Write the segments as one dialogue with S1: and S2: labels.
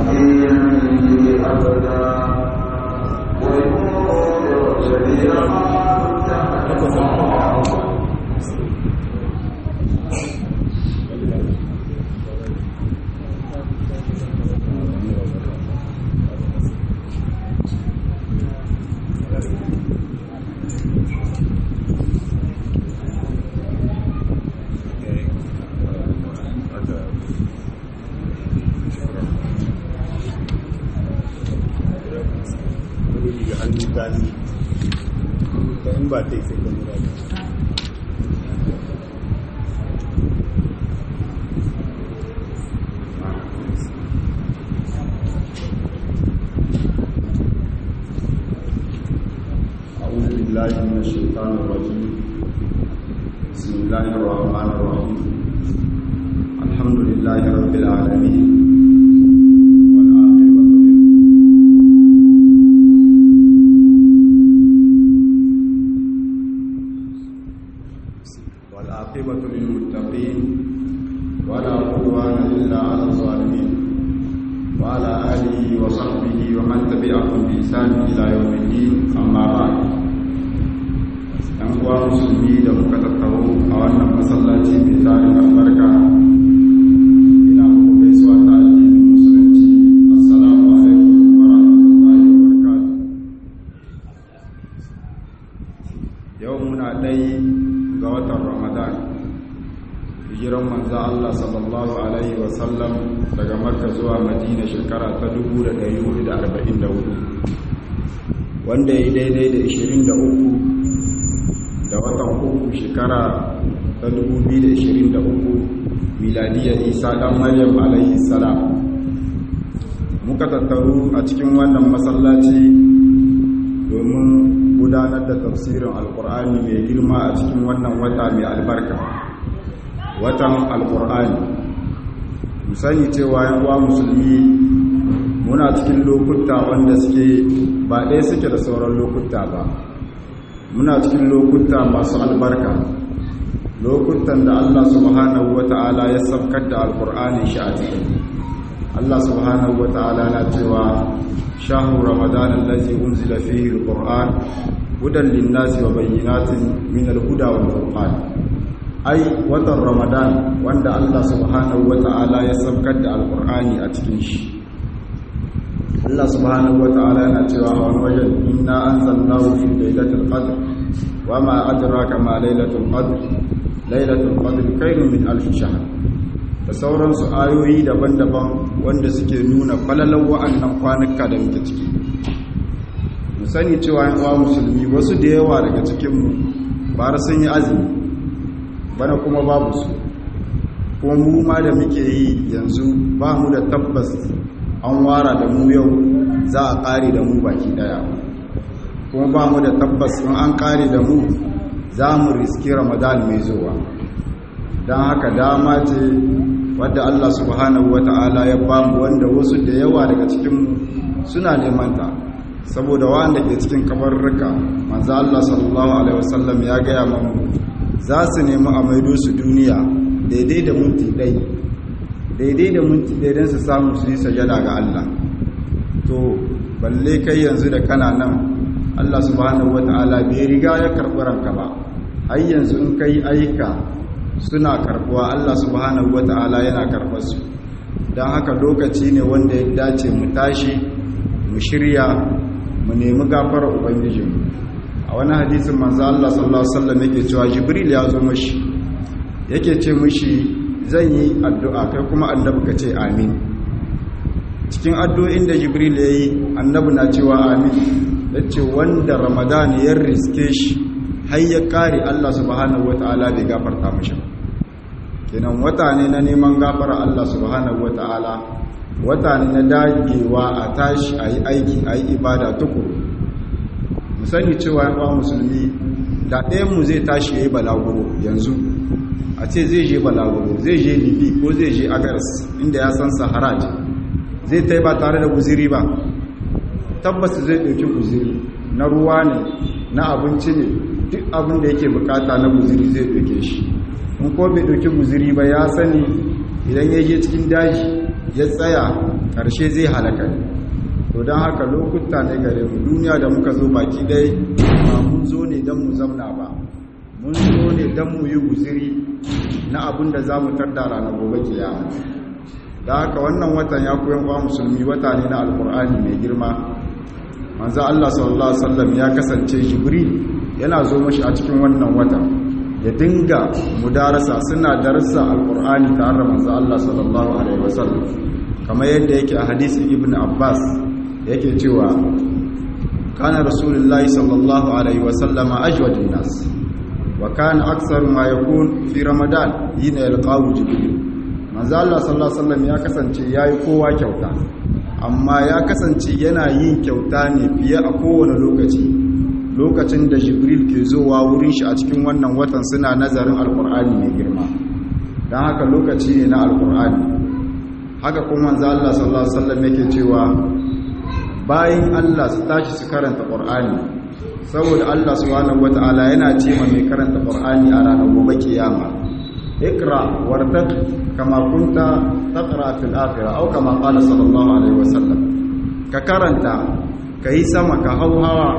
S1: wanda ya daidai da 23 da watan uku shekara ta 2023 miladiyar isa dan maryam alayhi salam muka tattaru a cikin wannan masallaci domin gudanar da tafsirin alkur'ani mai girma a cikin wannan wata mai albarka watan alkur'ani musani cewa yan uwa musulmi muna cikin lokuta wanda suke ba ɗaya suke da sauran lokuta ba muna cikin lokuta masu albarka lokutan da Allah subhanahu wata'ala ya sabkar da alkur'ani shi a cikin Allah subhanahu wata'ala na cewa shahru ramadan allazi unzila fihi alquran hudan linnasi wa bayyinatin min alhuda wal furqan ai watan ramadan wanda Allah subhanahu wata'ala ya sabkar da alkur'ani a cikin shi Allah subhanahu wa ta'ala yana cewa a wani wajen inna anzalnahu fi lailatul qadr wa ma adraka ma lailatul qadr lailatul qadr khairun min alf shahr da sauransu ayoyi daban-daban wanda suke nuna falalan wa'annan kwanuka da muke ciki mu sani cewa yan uwa musulmi wasu da yawa daga cikin mu bara sun yi azumi bana kuma babu su kuma mu ma da muke yi yanzu ba mu da tabbas an wara da mu yau za a ƙari da mu baki ɗaya kuma ba mu da tabbas in an ƙari da mu za mu riski ramadan mai zuwa don haka dama ce wadda allah subhanahu wa ta'ala ya ba mu wanda wasu da yawa daga cikinmu suna neman ta saboda wanda ke cikin kabarruka manzo allah sallallahu alaihi wasallam ya gaya mamu za su nemi a maido su duniya daidai da minti ɗaya daidai da minti ɗaya don su samu su yi sajada ga Allah to balle kai yanzu da kana nan Allah subhanahu wata'ala bai riga ya karɓi ranka ba har yanzu in kai ayyuka suna karɓuwa Allah subhanahu wata'ala yana karɓar su don haka lokaci ne wanda ya dace mu tashi mu shirya mu nemi gafarar ubangijinmu a wani hadisin manzo Allah sallallahu alaihi wasallam yake cewa jibril ya zo mashi yake ce mishi zan yi addu'a kai kuma annabi ka ce amin cikin addu'o'in da jibril ya yi annabi na cewa amin ya ce wanda ramadan ya riske shi har ya kare allah subhanahu wata'ala bai gafarta mashi kenan wata ne na neman gafara allah subhanahu wata'ala wata ne na dagewa a tashi a yi aiki a yi ibada tukuru mu sani cewa yan musulmi da ɗayanmu zai tashi ya yi balaguro yanzu a ce zai je balaguro zai je libi ko zai je agaras inda ya san sahara ce zai ta ba tare da guziri ba tabbas zai ɗauki guziri na ruwa ne na abinci ne duk abin da yake bukata na guziri zai ɗauke shi in ko bai ɗauki guziri ba ya sani idan ya je cikin daji ya tsaya ƙarshe zai halaka ne to don haka lokuta ne gare mu duniya da muka zo baki dai ba mun zo ne don mu zamna ba mun zo ne don mu yi guziri na abin da za mu tarda ranar gobe kiyama da haka wannan watan ya koyan kwa musulmi wata ne na alkur'ani mai girma manzo Allah sallallahu alaihi wasallam ya kasance jibril yana zo mashi a cikin wannan watan ya dinga mudarasa suna darasa alkur'ani tare da manzo Allah sallallahu alaihi wasallam kamar yadda yake a hadisin ibn abbas yake cewa kana rasulullahi sallallahu alaihi wasallam ajwadun nas wa kana aksar ma yakun fi ramadan hina yalqahu jibril manzo Allah sallallahu alaihi wasallam ya kasance yayi kowa kyauta amma ya kasance yana yin kyauta ne fiye a kowane lokaci lokacin da jibril ke zowa wurin shi a cikin wannan watan suna nazarin alkur'ani mai girma don haka lokaci ne na alkur'ani haka kuma manzo Allah sallallahu alaihi wasallam yake cewa bayan Allah su tashi su karanta qur'ani saboda Allah subhanahu wataala yana ce ma mai karanta qur'ani a ranar gobe kiyama ikra wartaq kama kunta taqra fil akhirah aw kama qala sallallahu alaihi wasallam ka karanta kai sama ka hauhawa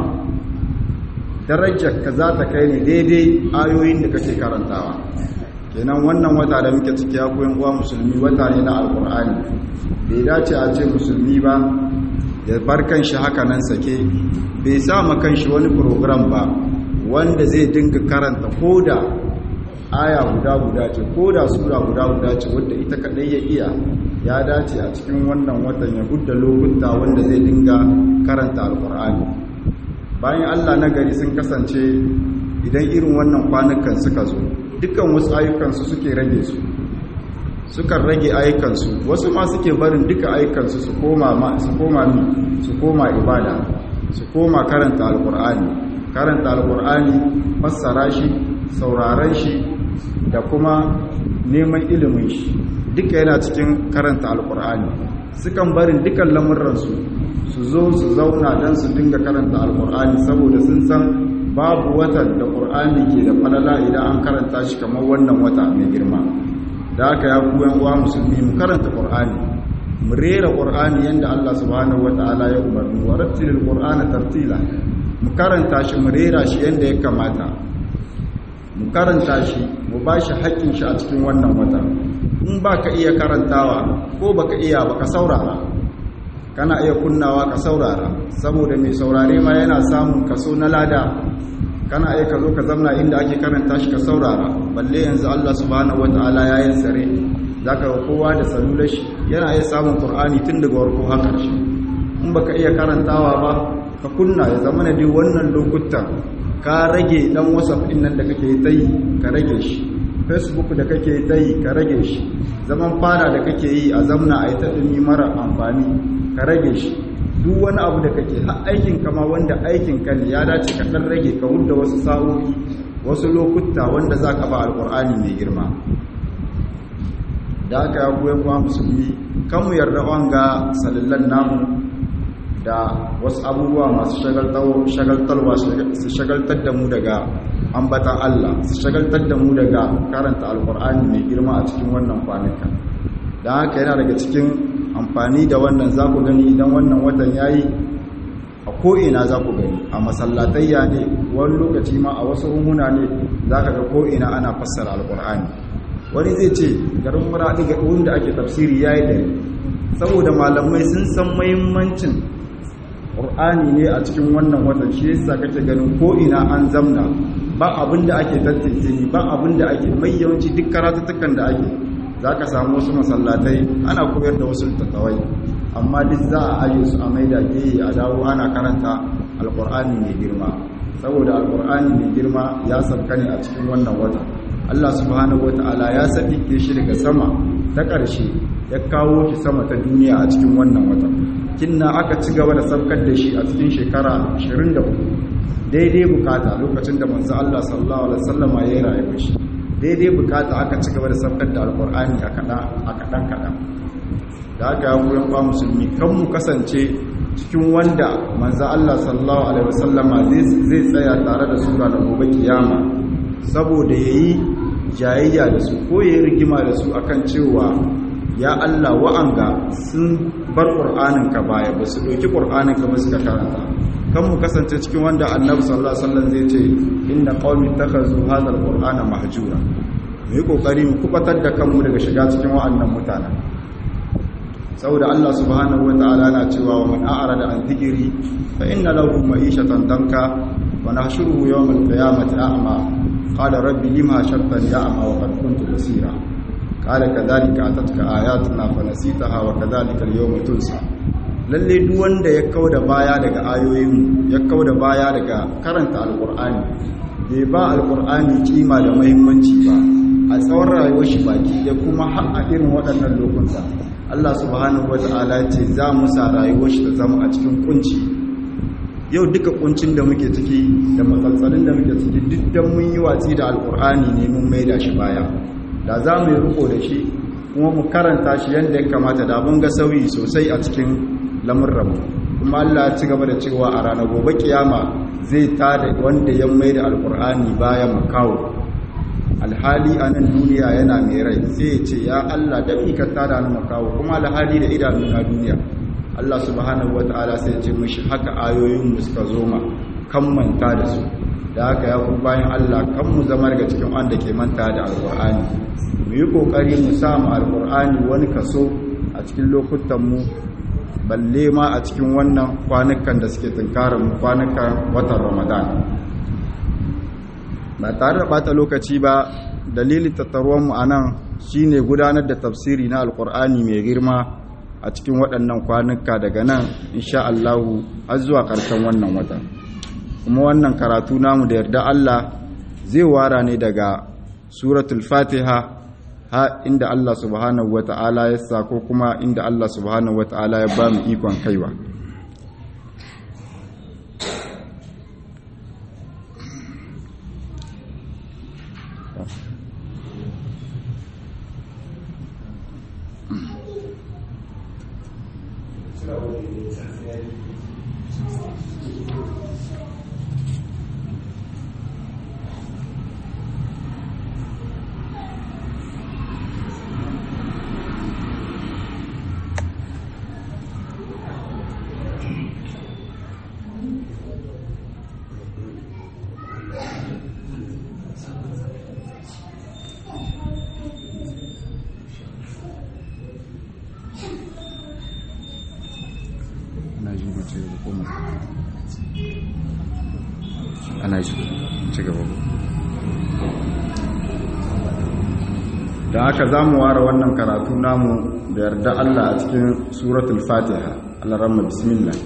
S1: darajar ka za ta kai ne daidai ayoyin da kake karantawa kenan wannan wata da muke ciki ya koyan uwa musulmi wata ne na alkur'ani bai dace a ce musulmi ba ya bar kanshi haka nan sake bai sa ma kanshi wani program ba wanda zai dinga karanta koda aya guda guda ce koda sura guda guda ce wadda ita kadai ya iya ya dace a cikin wannan watan ya gudda lokuta wanda zai dinga karanta alkur'ani bayan Allah na gari sun kasance idan irin wannan kwanukan suka zo dukkan wasu ayyukansu suke rage su sukan rage ayyukansu wasu ma suke barin duka ayyukansu su koma su koma su koma ibada su koma karanta alkur'ani karanta alkur'ani fassara shi sauraron shi da kuma neman ilimin shi duka yana cikin karanta alkur'ani sukan barin dukan lamurransu su zo su zauna don su dinga karanta alkur'ani saboda sun san babu watan da ƙur'ani ke da falala idan an karanta shi kamar wannan wata mai girma da aka ya kuyan uwa musulmi mu karanta ƙur'ani mu rera ƙur'ani yadda Allah subhanahu wata'ala ya umarni wa rattilil qur'ana tartila mu karanta shi mu rera shi yadda ya kamata mu karanta shi mu ba shi haƙƙin shi a cikin wannan wata in ba ka iya karantawa ko baka iya baka saurara kana iya kunnawa ka saurara saboda mai saurare ma yana samun kaso na lada kana iya ka zo ka zamna inda ake karanta shi ka saurara balle yanzu Allah subhanahu wataala ya yi sare zaka ga kowa da salular shi yana iya samun Qur'ani tun daga farko har ƙarshe in baka iya karantawa ba ka kunna ya zama na dai wannan lokutan ka rage dan WhatsApp din nan da kake yi ka rage shi Facebook da kake yi ka rage shi zaman fara da kake yi a zamna a yi ta dumi mara amfani ka rage shi duk wani abu da kake har aikin kama wanda aikin ka ne ya dace ka dan rage ka wunda wasu sa'o'i wasu lokuta wanda za ka ba alkur'ani mai girma da aka ya goyon kuwa musulmi kan mu yarda wanga salillan namu da wasu abubuwa masu shagaltarwa su shagaltar da mu daga ambatan Allah su shagaltar da mu daga karanta alkur'ani mai girma a cikin wannan kwanuka da haka yana daga cikin amfani da wannan za ku gani idan wannan watan ya yi a ko'ina za ku gani a masallatayya ne wani lokaci ma a wasu rumuna ne za ka ga ko'ina ana fassara alkur'ani wani zai ce garin muraɗi ga wanda ake tafsiri ya yi dare saboda malamai sun san mahimmancin ƙur'ani ne a cikin wannan watan shi yasa kake ganin ko'ina an zamna ba abin da ake tantance ni ba abin da ake mai yawanci duk karatuttukan da ake za ka samu wasu masallatai ana koyar da wasu tattawai amma duk za a aje su a maida geye a dawo ana karanta alkur'ani mai girma saboda alkur'ani mai girma ya sabka ne a cikin wannan wata Allah subhanahu wata'ala ya sabike shi daga sama ta ƙarshe ya kawo shi sama ta duniya a cikin wannan wata kinna aka ci gaba da sabkar da shi a cikin shekara 24 daidai bukata lokacin da manzo Allah sallallahu alaihi wasallam ya yi rayuwar shi daidai bukata aka ci gaba da saukar da alkur'ani a kaɗan-kaɗan da aka yi wurin ba musulmi kan mu kasance cikin wanda manza Allah sallallahu Alaihi wasallama zai tsaya tare da sura da gobe kiyama saboda ya yi jayayya da su ko ya yi rigima da su akan cewa ya Allah wa'anga sun bar qur'anin ka baya ba su ɗauki qur'anin ka ba suka karanta kan mu kasance cikin wanda annabi sallallahu alaihi wasallam zai ce inna qaumi takhazu hadha alqur'ana mahjura mu yi kokari mu kubatar da kanmu daga shiga cikin wa'annan mutanen saboda Allah subhanahu wataala na cewa wa man a'rada an dhikri fa inna lahu ma'ishatan danka wa nahshuruhu yawm al-qiyamati a'ma qala rabbi lima hashartani a'ma wa qad kuntu basira qala kadhalika atatka ayatuna fa nasitaha wa kadhalika al-yawma tunsa lalle duk wanda ya kauda baya daga ayoyin ya kauda baya daga karanta alqur'ani bai ba alqur'ani kima da muhimmanci ba a tsawon rayuwar shi baki da kuma har a irin waɗannan lokuta Allah subhanahu wata'ala ce za mu sa rayuwar shi ta zama a cikin kunci yau duka kuncin da muke ciki da matsaltsalin da muke ciki duk dan mun yi watsi da alkur'ani ne mun maida shi baya da za mu yi riko da shi kuma mu karanta shi yadda ya kamata da mun ga sauyi sosai a cikin lamurranmu kuma Allah ya ci gaba da cewa a ranar gobe kiyama zai tada wanda ya maida alkur'ani bayan mu kawo alhali a nan duniya yana mai rai sai ce ya Allah da ka tada ni makawo kuma alhali da idanu na duniya Allah subhanahu wataala sai ce mishi haka ayoyin mu suka zo ma kan manta da su da haka ya kuma bayan Allah kan mu zama daga cikin wanda ke manta da alqur'ani mu yi kokari mu sa mu alqur'ani wani kaso a cikin lokutan mu balle ma a cikin wannan kwanukan da suke tunkarar mu kwanukan watan Ramadan ba tare da bata lokaci ba dalilin tattaruwanmu a nan shi ne gudanar da tafsiri na alkur'ani mai girma a cikin waɗannan kwanuka daga nan insha Allahu har zuwa ƙarshen wannan wata kuma wannan karatu namu da yarda Allah zai wara ne daga suratul fatiha ha inda Allah subhanahu wata'ala ya sa ko kuma inda Allah subhanahu wata'ala ya ba mu ikon kaiwa ana ji ci gaba da haka za mu ware wannan karatu namu da yarda Allah a cikin suratul fatiha Allah ramma bismillah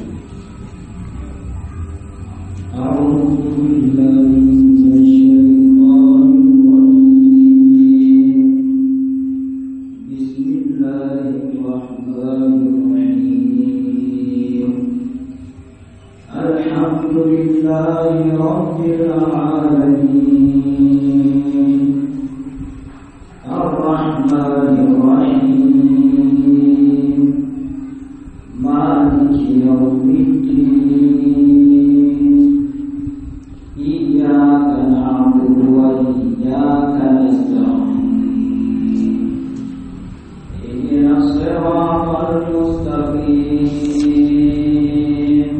S2: أعوذ بالله من الشيطان الرجيم بسم الله الرحمن الرحيم الحمد لله رب العالمين الرحمن الرحيم مالك يوم الدين إياك نعبد وإياك نستعين اهدنا الصراط المستقيم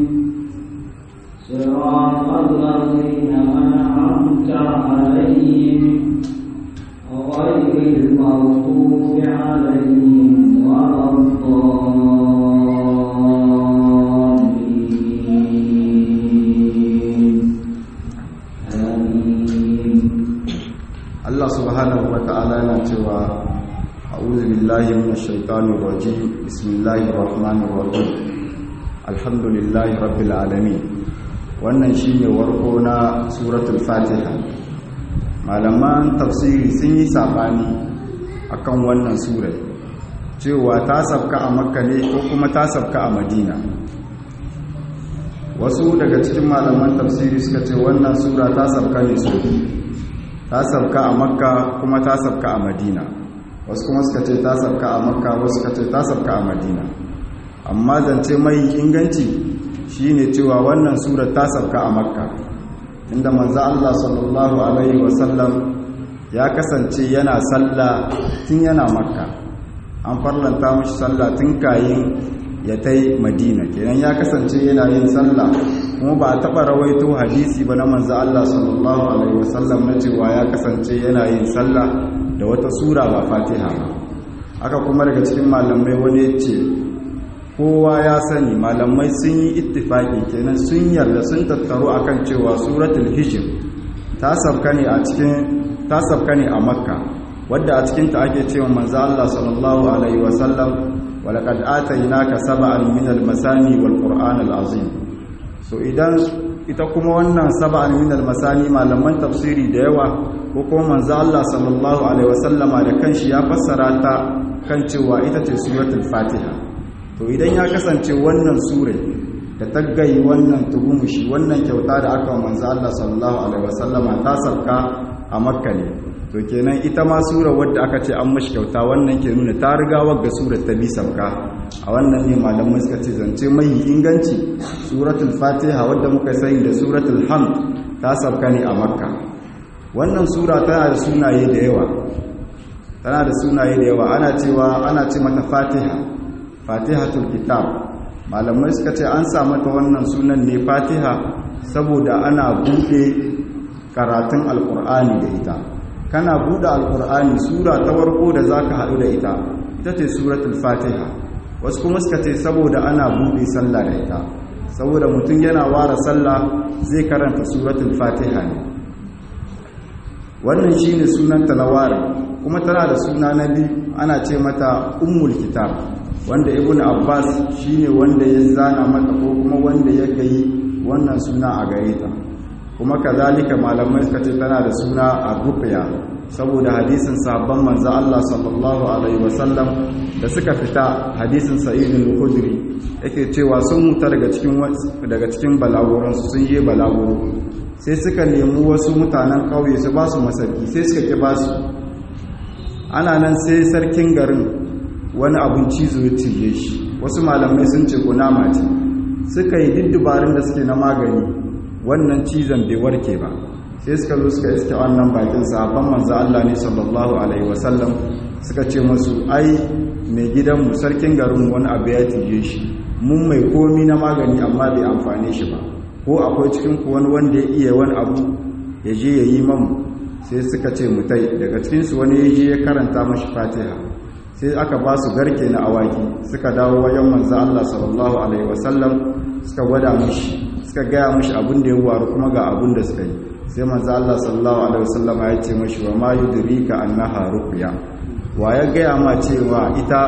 S2: صراط الذين أنعمت عليهم غير المغضوب عليهم ولا الضالين آمين
S1: Allah subhanahu wa ta'ala yana cewa a'udhu billahi minash shaitanir rajim bismillahir rahmanir rahim alhamdulillahi rabbil alamin wannan shine warko na suratul fatiha malaman tafsiri sun yi sabani akan wannan surai cewa ta sabka a makka ne ko kuma ta sabka a madina wasu daga cikin malaman tafsiri suka ce wannan sura ta sabka ne sau ta sabka a makka kuma ta sabka a madina wasu kuma suka ce ta sabka a makka wasu suka ce ta sabka a madina amma zance mai inganci shine cewa wannan sura ta sabka a makka inda manzo Allah sallallahu alaihi wasallam ya kasance yana sallah tun yana makka an farlanta mashi sallah tun kayin ya tai madina kenan ya kasance yana yin sallah kuma ba a taɓa rawaito hadisi ba na manzo Allah sallallahu alaihi wasallam na cewa ya kasance yana yin sallah da wata sura ba fatiha ba haka kuma daga cikin malamai wani ya ce kowa ya sani malamai sun yi ittifaki kenan sun yarda sun tattaru akan cewa suratul hijr ta sabka ne a cikin ta sabka ne a makka wadda a cikin ta ake cewa manzo Allah sallallahu alaihi wasallam walaqad atainaka sab'an min al-masani wal qur'an al-azim so idan ita kuma wannan sab'an min al-masani malaman tafsiri da yawa ko kuma manzo Allah sallallahu alaihi wasallama da kanshi ya fassara ta kan cewa ita ce suratul fatiha to idan ya kasance wannan sure da tagayi wannan tugumushi wannan kyauta da aka manzo Allah sallallahu alaihi wasallama ta sabka a makka ne to kenan ita ma sura wadda aka ce an mashi kyauta wannan ke nuna ta riga wagga sura ta bi sabka a wannan ne malamai suka ce zance mai inganci suratul fatiha wadda muka sani da suratul hamd ta sabka ne a makka wannan sura tana da sunaye da yawa tana da sunaye da yawa ana cewa ana ce mata fatiha fatihatul kitab malamai suka ce an sa mata wannan sunan ne fatiha saboda ana bude karatun alkur'ani da ita kana bude alkur'ani sura ta warko da zaka haɗu da ita ita ce suratul fatiha wasu kuma suka ce saboda ana bude sallah da ita saboda mutum yana ware sallah zai karanta suratul fatiha ne wannan shine sunanta na ware kuma tana da suna na biyu ana ce mata ummul kitab wanda ibn abbas shine wanda ya zana mata ko kuma wanda ya gayi wannan suna a gare ta kuma kazalika malamai suka ce tana da suna ar-ruqya saboda hadisin sahabban manzo Allah sallallahu alaihi wasallam da suka fita hadisin sa'id al-khudri yake cewa sun muta daga cikin daga cikin balaguran su sun je balaguro sai suka nemi wasu mutanen kauye su ba su masarki sai suka ki ba su ana nan sai sarkin garin wani abin cizo ya cije shi wasu malamai sun ce kunama ce suka yi diddubarin da suke na magani wannan cizon bai warke ba sai suka zo suka iske wannan bakin sahabban manzo Allah ne sallallahu alaihi wasallam suka ce musu ai mai gidanmu sarkin garin wani abu ya cije shi mun mai komi na magani amma bai amfane shi ba ko akwai cikin ku wani wanda ya iya wani abu ya je ya yi mamu sai suka ce mutai daga cikinsu wani ya je ya karanta mashi fatiha sai aka ba su garke na awaki suka dawo wajen manzo Allah sallallahu alaihi wasallam suka gwada mashi suka gaya mashi abin da ya waru kuma ga abin da suka yi sai manzo Allah sallallahu alaihi wasallam ya ce mashi wa ma yudrika annaha ruqya wa ya gaya ma cewa ita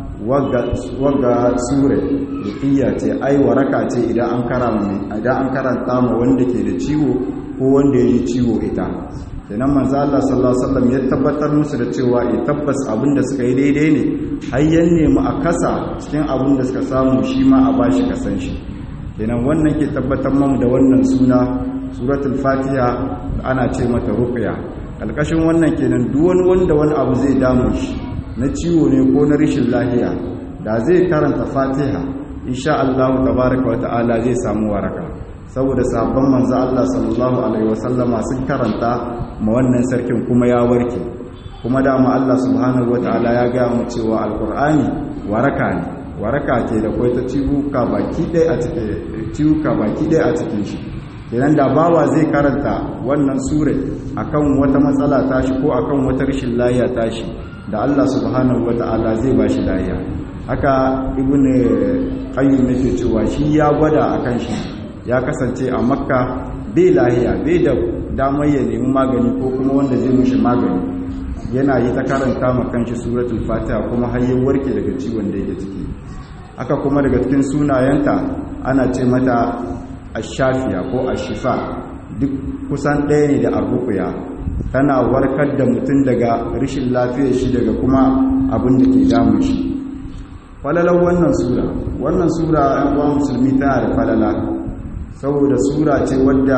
S1: wagga sure ruqya ce ai waraka ce idan an karanta idan an karanta ma wanda ke da ciwo ko wanda ya yi ciwo ita kenan manzo Allah sallallahu alaihi wasallam ya tabbatar musu da cewa eh tabbas abinda suka yi daidai ne har yan nemi a kasa cikin abinda suka samu shi ma a bashi kasan shi kenan wannan ke tabbatar mamu da wannan suna suratul fatiha ana ce mata ruqya kalkashin wannan kenan duk wani wanda wani abu zai damu shi na ciwo ne ko na rashin lafiya da zai karanta fatiha insha Allah tabaaraka wa ta'ala zai samu waraka saboda sabon manzo Allah sallallahu alaihi wasallama sun karanta ma wannan sarkin kuma ya warke kuma dama Allah subhanahu wataala ya ga mu cewa alqur'ani waraka ne waraka ce da kai ta ciwuka baki ɗaya a cikin ciwuka baki ɗaya a cikin shi kenan da bawa zai karanta wannan sure akan wata matsala tashi ko akan wata rashin lafiya tashi da Allah subhanahu wataala zai bashi lafiya haka ibnu qayyim yake cewa shi ya gwada akan shi ya kasance a makka bai lahiya bai da damar ya nemi magani ko kuma wanda zai mushi magani yana yi ta karanta ma kanshi suratul fatiha kuma har ya warke daga ciwon da yake ciki aka kuma daga cikin sunayenta ana ce mata ashafiya ko ashifa duk kusan ɗaya ne da arrukuya tana warkar da mutum daga rashin lafiyar shi daga kuma abin da ke damun shi falalar wannan sura wannan sura yan uwa musulmi tana da falala saboda sura ce wadda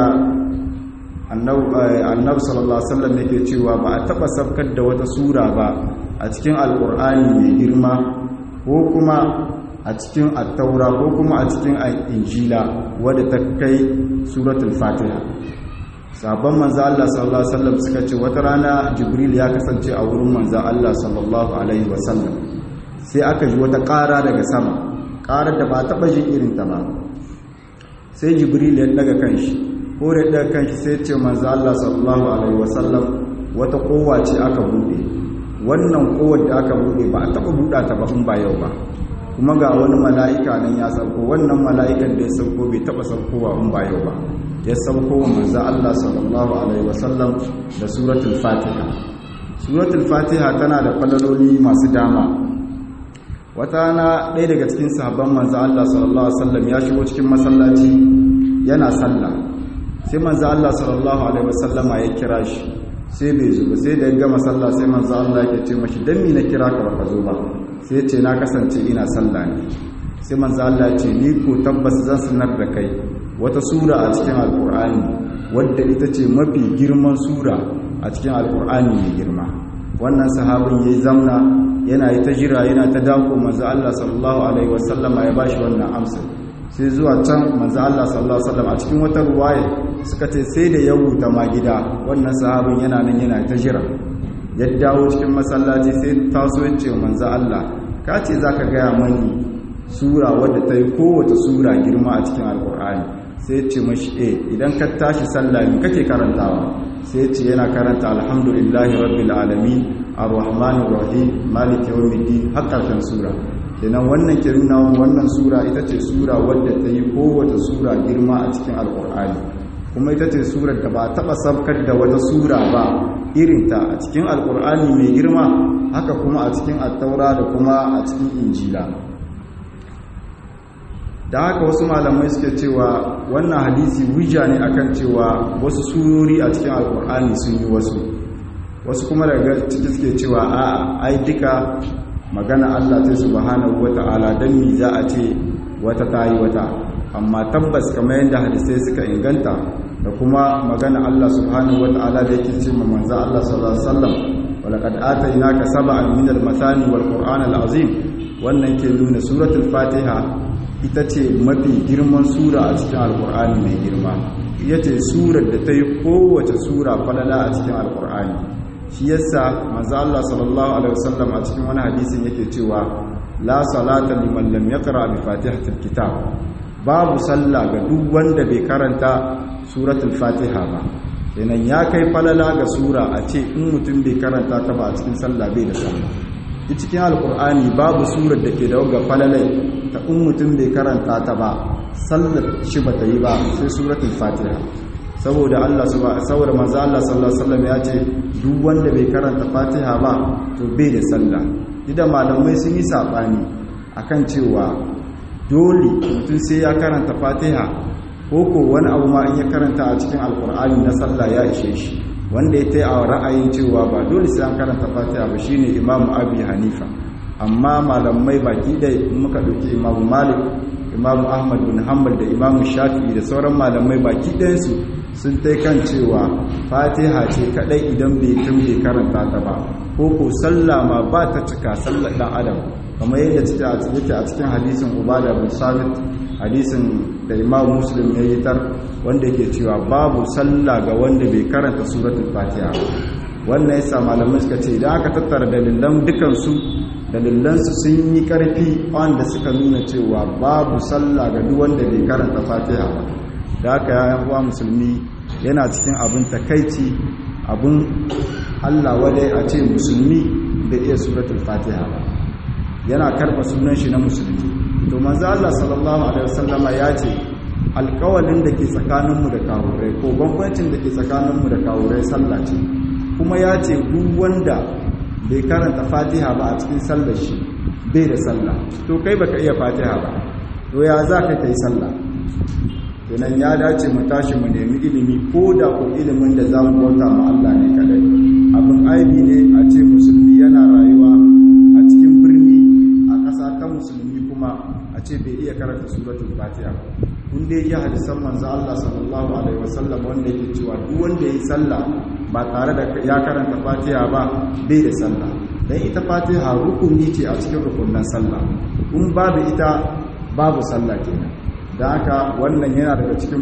S1: annabi sallallahu alaihi wasallam yake cewa ba a taba sabkar da wata sura ba a cikin alkur'ani mai girma ko kuma a cikin attaura ko kuma a cikin injila wadda ta kai suratul fatiha sabon manzo Allah sallallahu alaihi wasallam suka ce wata rana jibril ya kasance a wurin manzo Allah sallallahu alaihi wasallam sai aka ji wata ƙara daga sama ƙarar da ba taɓa jin irin ta ba sai jibril ya daga kanshi ko da daga kanshi sai ce manzo Allah sallallahu alaihi wasallam wata kowa ce aka bude wannan kowar da aka bude ba a taɓa buɗa ta ba in ba yau ba kuma ga wani mala'ika nan ya sauko wannan mala'ikan da ya sauko bai taɓa saukowa in ba yau ba ya sauko wa manzo Allah sallallahu alaihi wasallam da suratul fatiha suratul fatiha tana da falaloli masu dama wata na ɗaya daga cikin sahabban manzo Allah sallallahu alaihi wasallam ya shigo cikin masallaci yana sallah sai manzo Allah sallallahu alaihi wasallama ya kira shi sai bai zo ba sai da ya gama sallah sai manzo Allah yake ce mashi dan me na kira ka baka zo ba sai ce na kasance ina sallah ne sai manzo Allah ya ce ni ko tabbas zan sanar da kai wata sura a cikin alqur'ani wadda ita ce mafi girman sura a cikin alqur'ani mai girma wannan sahabin yayi zamna yana yi ta jira yana ta dako manzo Allah sallallahu alaihi wasallama ya bashi wannan amsa sai zuwa can manzo Allah sallallahu alaihi wasallam a cikin wata ruwaya suka ce sai da ya wuta ma gida wannan sahabin yana nan yana ta jira ya dawo cikin masallaci sai taso ya ce manzo Allah ka ce zaka gaya mani sura wadda ta yi kowace sura girma a cikin alkur'ani sai ce mashi eh idan ka tashi sallah me kake karantawa sai ce yana karanta alhamdulillahi rabbil alamin arrahmanir rahim maliki yawmiddin har karshen sura kenan wannan ke nuna wannan sura ita ce sura wadda ta yi kowace sura girma a cikin alkur'ani kuma ita ce surar da ba taɓa sabkar da wata sura ba irinta a cikin alkur'ani mai girma haka kuma a cikin attaura da kuma a cikin injila da haka wasu malamai suke cewa wannan hadisi hujja ne akan cewa wasu surori a cikin alkur'ani sun yi wasu wasu kuma daga ciki suke cewa a ai duka magana Allah ta subhanahu wata'ala dan mi za a ce wata tayi wata amma tabbas kamar yadda hadisai suka inganta da kuma magana Allah subhanahu wata'ala da yake ce ma manzo Allah sallallahu alaihi wasallam walaqad atainaka sab'an min al-mathani wal qur'an al-azim wannan ke nuna suratul fatiha ita ce mafi girman sura a cikin alqur'ani mai girma ita ce surar da ta yi kowace sura falala a cikin alqur'ani shi yasa manzo Allah sallallahu alaihi wasallam a cikin wani hadisin yake cewa la salata liman lam yaqra bi fatihatil kitab babu sallah ga duk wanda bai karanta suratul fatiha ba kenan ya kai falala ga sura a ce in mutum bai karanta ta ba a cikin sallah bai da sallah cikin alkur'ani babu surar da ke da waga falalai ta in mutum bai karanta ta ba sallar shi ba ta yi ba sai suratul fatiha saboda Allah saboda manzo Allah sallallahu alaihi wasallam ya ce duk wanda bai karanta fatiha ba to bai da sallah idan malamai sun yi sabani akan cewa dole mutum sai ya karanta fatiha ko ko wani abu ma in ya karanta a cikin alkur'ani na sallah ya ishe shi wanda ya taya a ra'ayin cewa ba dole sai an karanta fatiha ba shine imamu abi hanifa amma malamai baki da muka dauki imamu malik imamu ahmad bin hanbal da imamu shafi'i da sauran malamai baki ɗayansu sun tai kan cewa fatiha ce kadai idan bai tun bai karanta ta ba ko ko sallah ma ba ta cika sallar dan adam kamar yadda yake a cikin hadisin ubada bin sabit hadisin da imam muslim ya yi tar wanda yake cewa babu sallah ga wanda bai karanta suratul fatiha wannan yasa malamai suka ce idan aka tattara dalilan dukansu dalilansu sun yi karfi wanda suka nuna cewa babu sallah ga duk wanda bai karanta fatiha ba da haka ya uwa musulmi yana cikin abin takaici abin allah wadai a ce musulmi da iya suratul fatiha ba yana karba sunan shi na musulmi to manzo Allah sallallahu alaihi wasallama ya ce alƙawalin da ke tsakaninmu da kawurai ko bambancin da ke tsakaninmu da kawurai sallah ce kuma ya ce duk wanda bai karanta fatiha ba a cikin sallar shi bai da sallah to kai baka iya fatiha ba to ya za ka kai sallah kenan ya dace mu tashi mu nemi ilimi ko da ko ilimin da za mu bauta ma Allah ne kadai abin aibi ne a ce musulmi yana rayuwa a cikin birni a ƙasa ta musulmi kuma a ce bai iya karanta suratul fatiha kun dai ya hadisan manzo Allah sallallahu alaihi wasallam wanda yake cewa duk wanda yayi sallah ba tare da ya karanta fatiha ba bai da sallah dan ita fatiha rukuni ce a cikin rukunin sallah kun babu ita babu sallah kenan da haka wannan yana daga cikin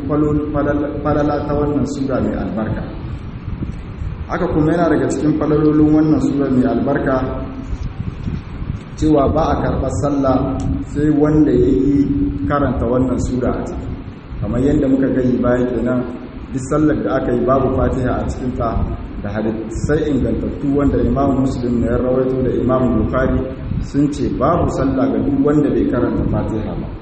S1: falala ta wannan sura mai albarka haka kuma yana daga cikin falalolin wannan sura mai albarka cewa ba a karɓar sallah sai wanda ya yi karanta wannan sura a ciki kamar yadda muka gani baya kenan duk sallar da aka yi babu fatiha a cikinta da hadisai ingantattu wanda imam muslim na ya rawaito da imam bukhari sun ce babu sallah ga duk wanda bai karanta fatiha ba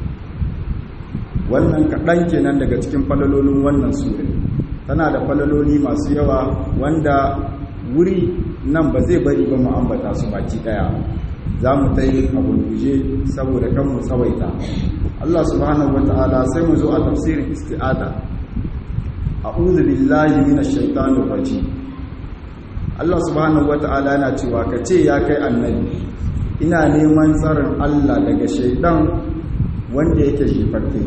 S1: wannan kaɗan kenan daga cikin falalolin wannan sura tana da falaloli masu yawa wanda wuri nan ba zai bari ba mu ambata su baki ɗaya za mu ta yi a gurguje saboda kan mu tsawaita Allah subhanahu wata'ala sai mu zo a tafsirin isti'ada a'udhu billahi minash shaitanir rajim Allah subhanahu wata'ala yana cewa ka ce ya kai annabi ina neman tsarin Allah daga shaidan wanda yake shefarke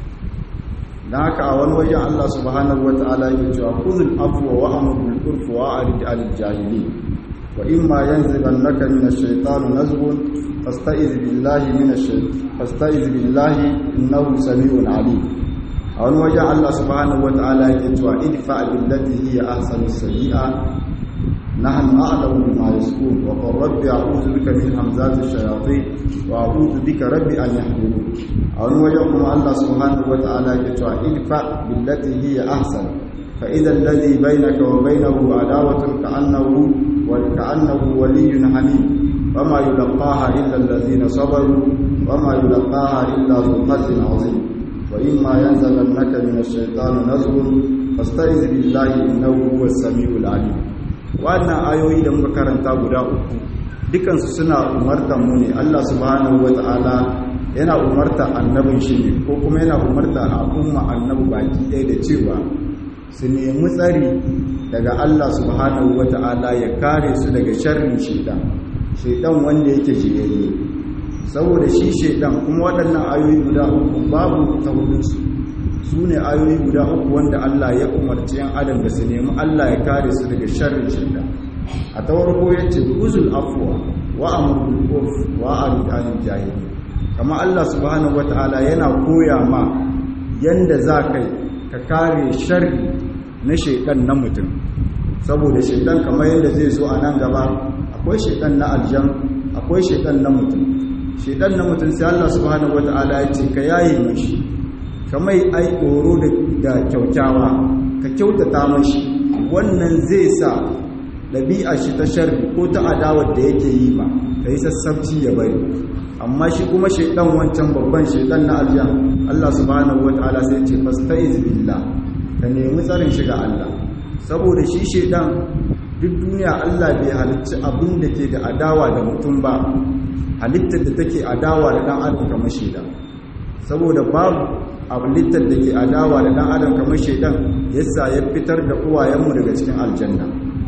S1: dan haka a wani wajen Allah subhanahu wata'ala yake cewa khudhul afwa wa amr bil urfi wa arid al jahilin wa imma yanzighannaka minash shaitani nazghun fasta'iz billahi minash shaitan fasta'iz billahi innahu samiun alim a wani wajen Allah subhanahu wata'ala yake cewa idfa billati hiya ahsanu sayyi'a نحن أعلم بما يسكون وقل رب أعوذ بك من همزات الشياطين وأعوذ بك رب أن يحضرون أن وجهكم الله سبحانه وتعالى يتوى ادفع بالتي هي أحسن فإذا الذي بينك وبينه عداوة كأنه وكأنه ولي حميم وما يلقاها إلا الذين صبروا وما يلقاها إلا ذو حظ عظيم وإما ينزغنك من الشيطان نزغ فاستعذ بالله إنه هو السميع العليم wannan ayoyi da muka karanta guda uku dukansu suna umartar mu ne Allah subhanahu wata'ala yana umarta annabin shi ne ko kuma yana umarta al'umma annabi baki ɗaya da cewa su nemi tsari daga Allah subhanahu wata'ala ya kare su daga sharrin shaidan shaidan wanda yake jiyayye saboda shi shaidan kuma waɗannan ayoyi guda uku babu ta hudunsu su ne ayoyi guda uku wanda Allah ya umarci yan adam da su nemi Allah ya kare su daga sharrin shaitan a ta farko yace uzul afwa wa amrul urf wa arid anil jahili kama Allah subhanahu wataala yana koya ma yanda za kai ka kare sharri na shaitan na mutum saboda shaitan kamar yadda zai zo a nan gaba akwai shaitan na aljan akwai shaitan na mutum shaitan na mutum sai Allah subhanahu wataala ya ce ka yaye mashi kamar ai tsoro da kyaukyawa ka kyautata mashi wannan zai sa ɗabi'a shi ta sharri ko ta adawar da yake yi ba ka yi sassabci ya bari amma shi kuma shaidan wancan babban shaidan na aljan Allah subhanahu wataala sai ce fasta'iz billah ka nemi tsarin shiga Allah saboda shi shaidan duk duniya Allah bai halicci abin da ke da adawa da mutum ba halittar da take adawa da dan adam kamar shaidan saboda babu halittar da ke adawa da dan adam kamar shaidan yasa ya fitar da uwayenmu daga cikin aljanna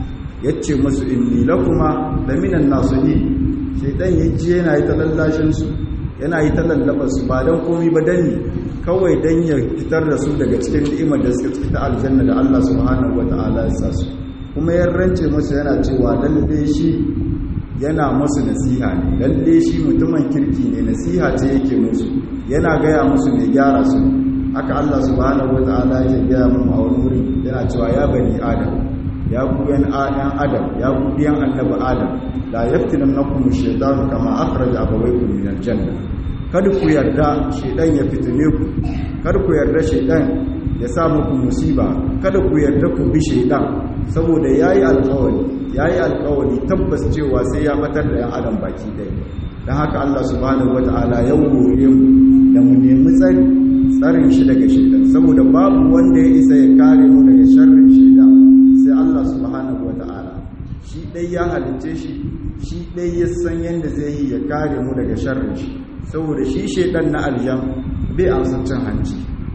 S1: yace musu inni lakuma da minan nasihi shaidan yaji yana yi ta lallashin su yana yi ta lallaba su ba dan komai ba dan ne kawai dan ya fitar da su daga cikin ni'imar da suka ciki ta aljanna da Allah subhanahu wataala ya sa su kuma ya rance musu yana cewa lalle shi yana musu nasiha ne lalle shi mutumin kirki ne nasiha ce yake musu yana gaya musu mai gyara su haka Allah subhanahu wataala yake gaya mu a wani wuri yana cewa ya bani adam ya ku yan adam ya ku biyan annabi adam la yaftinannakum ash-shaytanu kama akhraja abawaykum min al-janna kada ku yarda shaytan ya fitine ku kada ku yarda shaytan ya sa muku musiba kada ku yarda ku bi shaytan saboda yayi alƙawari yayi alƙawari tabbas cewa sai ya batar da yan adam baki ɗaya dan haka Allah subhanahu wataala ya wuri mu da mu nemi tsari tsarin shi daga shaidan saboda babu wanda ya isa ya kare mu daga sharrin shaidan sai Allah subhanahu wata'ala shi dai ya halice shi shi dai ya san yadda zai yi ya kare mu daga sharrin shi saboda shi shaidan na aljan bai amsa cin hanci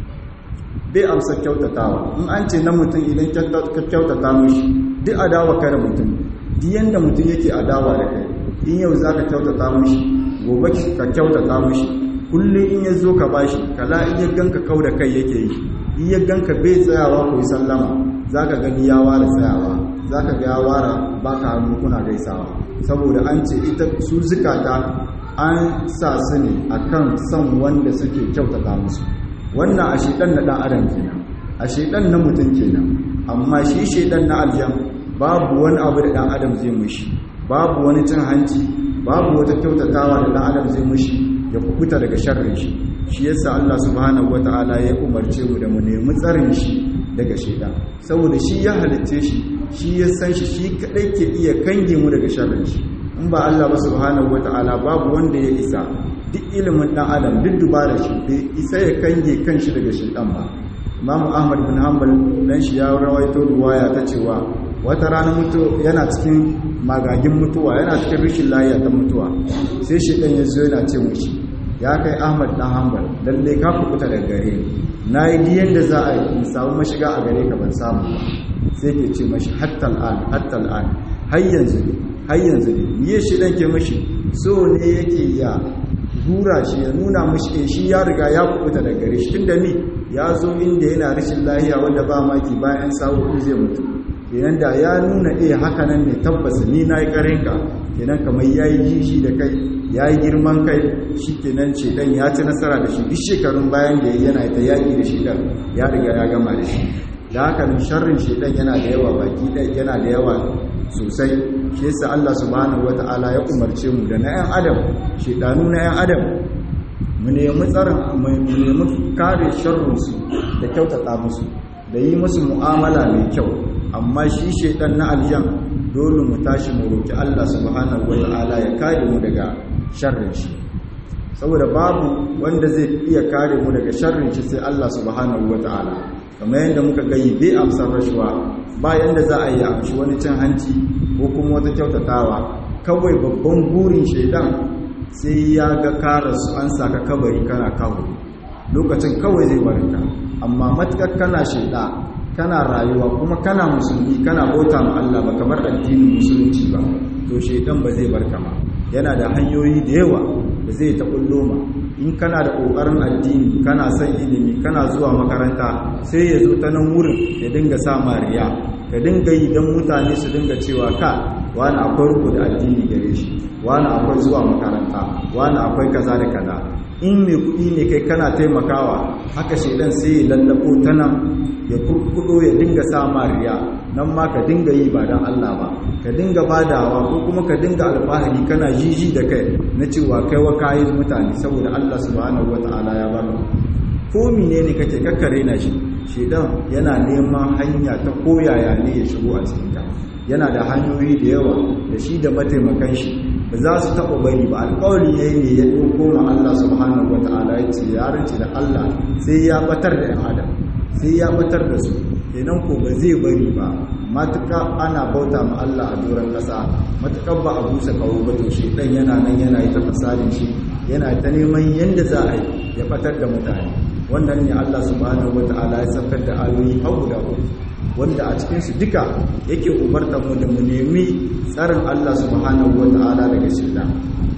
S1: bai amsa kyautatawa in an ce na mutum idan ka kyautata mishi duk adawa kare mutum duk yanda mutum yake adawa da kai in yau za ka kyautata mishi gobe ka kyautata mishi kullum in ya zo ka bashi kala in ya ganka kau da kai yake yi in ya ganka bai tsayawa ko sallama za ka gani ya ware tsayawa za ka ga ya ware ba ka hannu kuna gaisawa saboda an ce ita su zukata an sa su ne a kan son wanda suke kyautata musu wannan a shedan na ɗan adam kenan a shedan na mutum kenan amma shi shedan na aljan babu wani abu da ɗan adam zai mushi babu wani cin hanci babu wata kyautatawa da ɗan adam zai mushi ya kubuta daga sharrin shi shi yasa Allah subhanahu wataala ya umarce mu da mu nemi tsarin shi daga shaidan saboda shi ya halitte shi shi ya san shi shi kadai ke iya kange mu daga sharrin shi in ba Allah ba subhanahu wataala babu wanda ya isa duk ilimin dan adam duk dubara shi bai isa ya kange kanshi daga shaidan ba Imam Ahmad bin Hanbal dan shi ya rawaito ruwaya ta cewa wata rana mutu yana cikin magagin mutuwa yana cikin rishin lafiya ta mutuwa sai shaidan ya zo yana ce mushi ya kai Ahmad dan Hanbal lalle ka kubuta daga gare ni nayi diyan da za a yi in samu mashiga a gare ka ban samu ba sai ke ce mashi hatta al'an hatta al'an har yanzu ne har yanzu ne miye shi dan ke mashi so ne yake ya hura shi ya nuna mashi eh shi ya riga ya kubuta daga gare shi tunda ni ya zo inda yana rashin lahiya wanda ba maki bayan sa'o'i zai mutu kenan da ya nuna eh haka nan ne tabbas ni na yi karinka kenan kamar ya yi jishi da kai ya yi girman kai shi kenan shedan ya ci nasara da shi duk shekarun bayan da yana ta yaƙi da shedan ya riga ya gama da shi da haka nan sharrin shedan yana da yawa baki ɗaya yana da yawa sosai shi yasa Allah subhanahu wata'ala ya umarce mu da na 'yan adam shedanu na 'yan adam mu nemi tsarin mu nemi kare sharrinsu da kyautata musu da yi musu mu'amala mai kyau amma shi shedan na aljan dole mu tashi mu roki Allah subhanahu wata'ala ya kare mu daga sharrin shi saboda babu wanda zai iya kare mu daga sharrin shi sai Allah subhanahu wata'ala kamar yadda muka gayi bai amsar rashuwa bayan da za a yi amshi wani cin hanci ko kuma wata kyautatawa kawai babban burin shaidan sai ya ga karasu an saka kabari kana kawo lokacin kawai zai barinka amma matukar kana shaida kana rayuwa kuma kana musulmi kana bauta ma Allah ba kamar addinin musulunci ba to shaidan ba zai barka ma yana da hanyoyi da yawa da zai ta kullo ma in kana da kokarin addini kana son ilimi kana zuwa makaranta sai ya zo ta nan wurin ya dinga sa mariya ka dinga yi don mutane su dinga cewa ka wani akwai ruku da addini gare shi wani akwai zuwa makaranta wani akwai kaza da kaza in mai kuɗi ne kai kana taimakawa haka shaidan sai ya lallabo ta nan ya kurkudo ya dinga sa mariya nan ma ka dinga yi ba don Allah ba ka dinga badawa ko kuma ka dinga alfahari kana jiji da kai na cewa kai wa kayan mutane saboda Allah subhanahu wata'ala ya baka ko menene kake kakkare na shi shedan yana neman hanya ta koyaya ne ya shigo a cikin ta yana da hanyoyi da yawa da shi da mataimakan shi ba za su taɓa bari ba alƙawari ne ne ya ɗauko ma Allah subhanahu wata'ala ya ce ya rinci da Allah sai ya batar da 'yan adam sai ya batar da su kenan ko ba zai bari ba matuƙa ana bauta ma Allah a doron ƙasa matuƙar ba a busa kawo ba to shi ɗan yana nan yana yi ta fasadin shi yana ta neman yadda za a yi ya fatar da mutane wannan ne Allah subhanahu wata'ala ya saukar da ayoyi har guda uku wanda a cikin su duka yake umartar mu da mu nemi tsarin Allah subhanahu wata'ala daga shaitan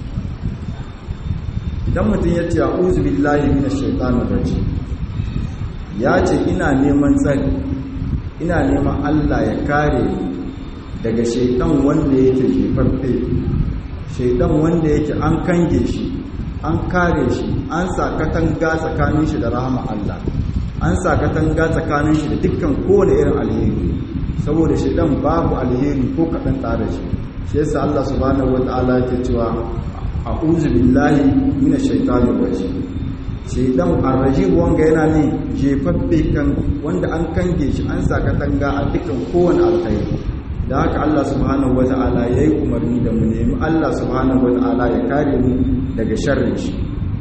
S1: idan mutum ya ce a'udhu billahi minash shaitanir rajim ya ce ina neman tsari ina neman Allah ya kare daga shaitan wanda yake jefaffe shaitan wanda yake an kange shi an kare shi an sa katanga tsakanin shi da rahama Allah an sa katanga tsakanin shi da dukkan kowane irin alheri saboda shaitan babu alheri ko kaɗan tare shi shi yasa Allah subhanahu wataala yake cewa a'udhu billahi minash shaitanir rajim shaidan arrajib wanga yana ne jefaffe kan wanda an kange shi an sa katanga a dukkan kowane alkhairi da haka Allah subhanahu wata'ala yayi umarni da mu nemi Allah subhanahu wata'ala ya kare mu daga sharrin shi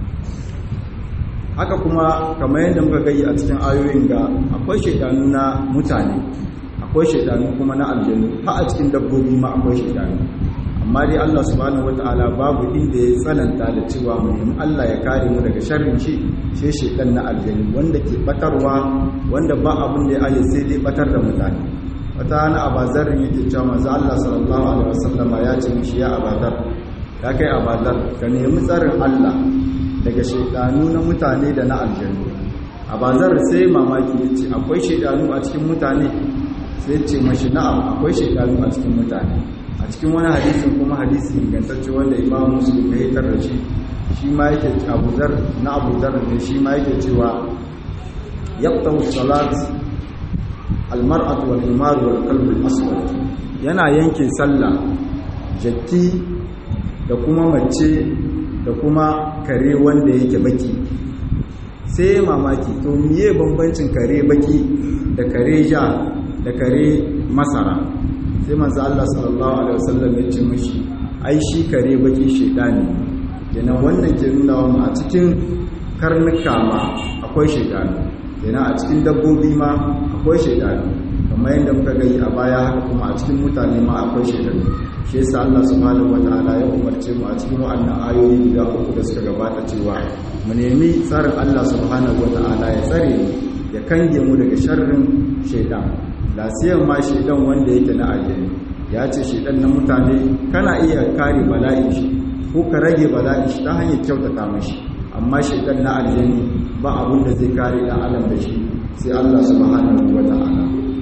S1: haka kuma kamar yadda muka gani a cikin ayoyin ga akwai shaidanu na mutane akwai shaidanu kuma na aljanu har a cikin dabbobi ma akwai shaidanu amma dai Allah subhanahu wata'ala babu inda ya tsananta da cewa mu nemi Allah ya kare mu daga sharrin shi sai shaidan na aljanu wanda ke batarwa wanda ba abin da ya aje sai dai batar da mutane wata hana abazarin yake cewa manzo Allah sallallahu alaihi wasallama ya ce mishi ya abazar ya kai abazar ka nemi tsarin Allah daga shaidanu na mutane da na aljanu abazar sai mamaki yace akwai shaidanu a cikin mutane sai ce mashi na'am akwai shaidanu a cikin mutane a cikin wani hadisin kuma hadisi ingantacce wanda imam muslim ya hitar da shi shi ma yake abuzar na abuzar ne shi ma yake cewa yaqtahu salat almar'atu wal himar wal qalb al aswad yana yanke sallah jatti da kuma mace da da kuma kare wanda yake baki sai mamaki to miye bambancin kare baki da kare ja da kare masara sai manzo Allah sallallahu alaihi wasallam ya ce mishi ai shi kare baki shedani kenan wannan ke nuna wa a cikin karnuka ma akwai shedani kenan a cikin dabbobi ma akwai shedani kamar yadda muka gani a baya haka kuma a cikin mutane ma akwai shedani shi yasa Allah subhanahu wataala ya umarce mu a cikin wannan ayoyi guda uku da suka gabata cewa mu nemi tsarin Allah subhanahu wataala ya tsare mu ya kange mu daga sharrin shaidan lasiyan ma shaidan wanda yake na aljani ya ce shaidan na mutane kana iya kare bala'in shi ko ka rage bala'in shi ta hanyar kyautata mashi amma shaidan na aljani ba abin da zai kare dan adam da shi sai Allah subhanahu wataala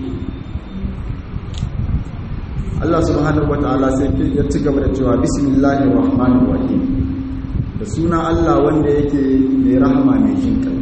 S1: Allah subhanahu wata'ala sai ya ci gaba da cewa bismillahir rahmanir rahim da suna Allah wanda yake mai rahama mai jin kai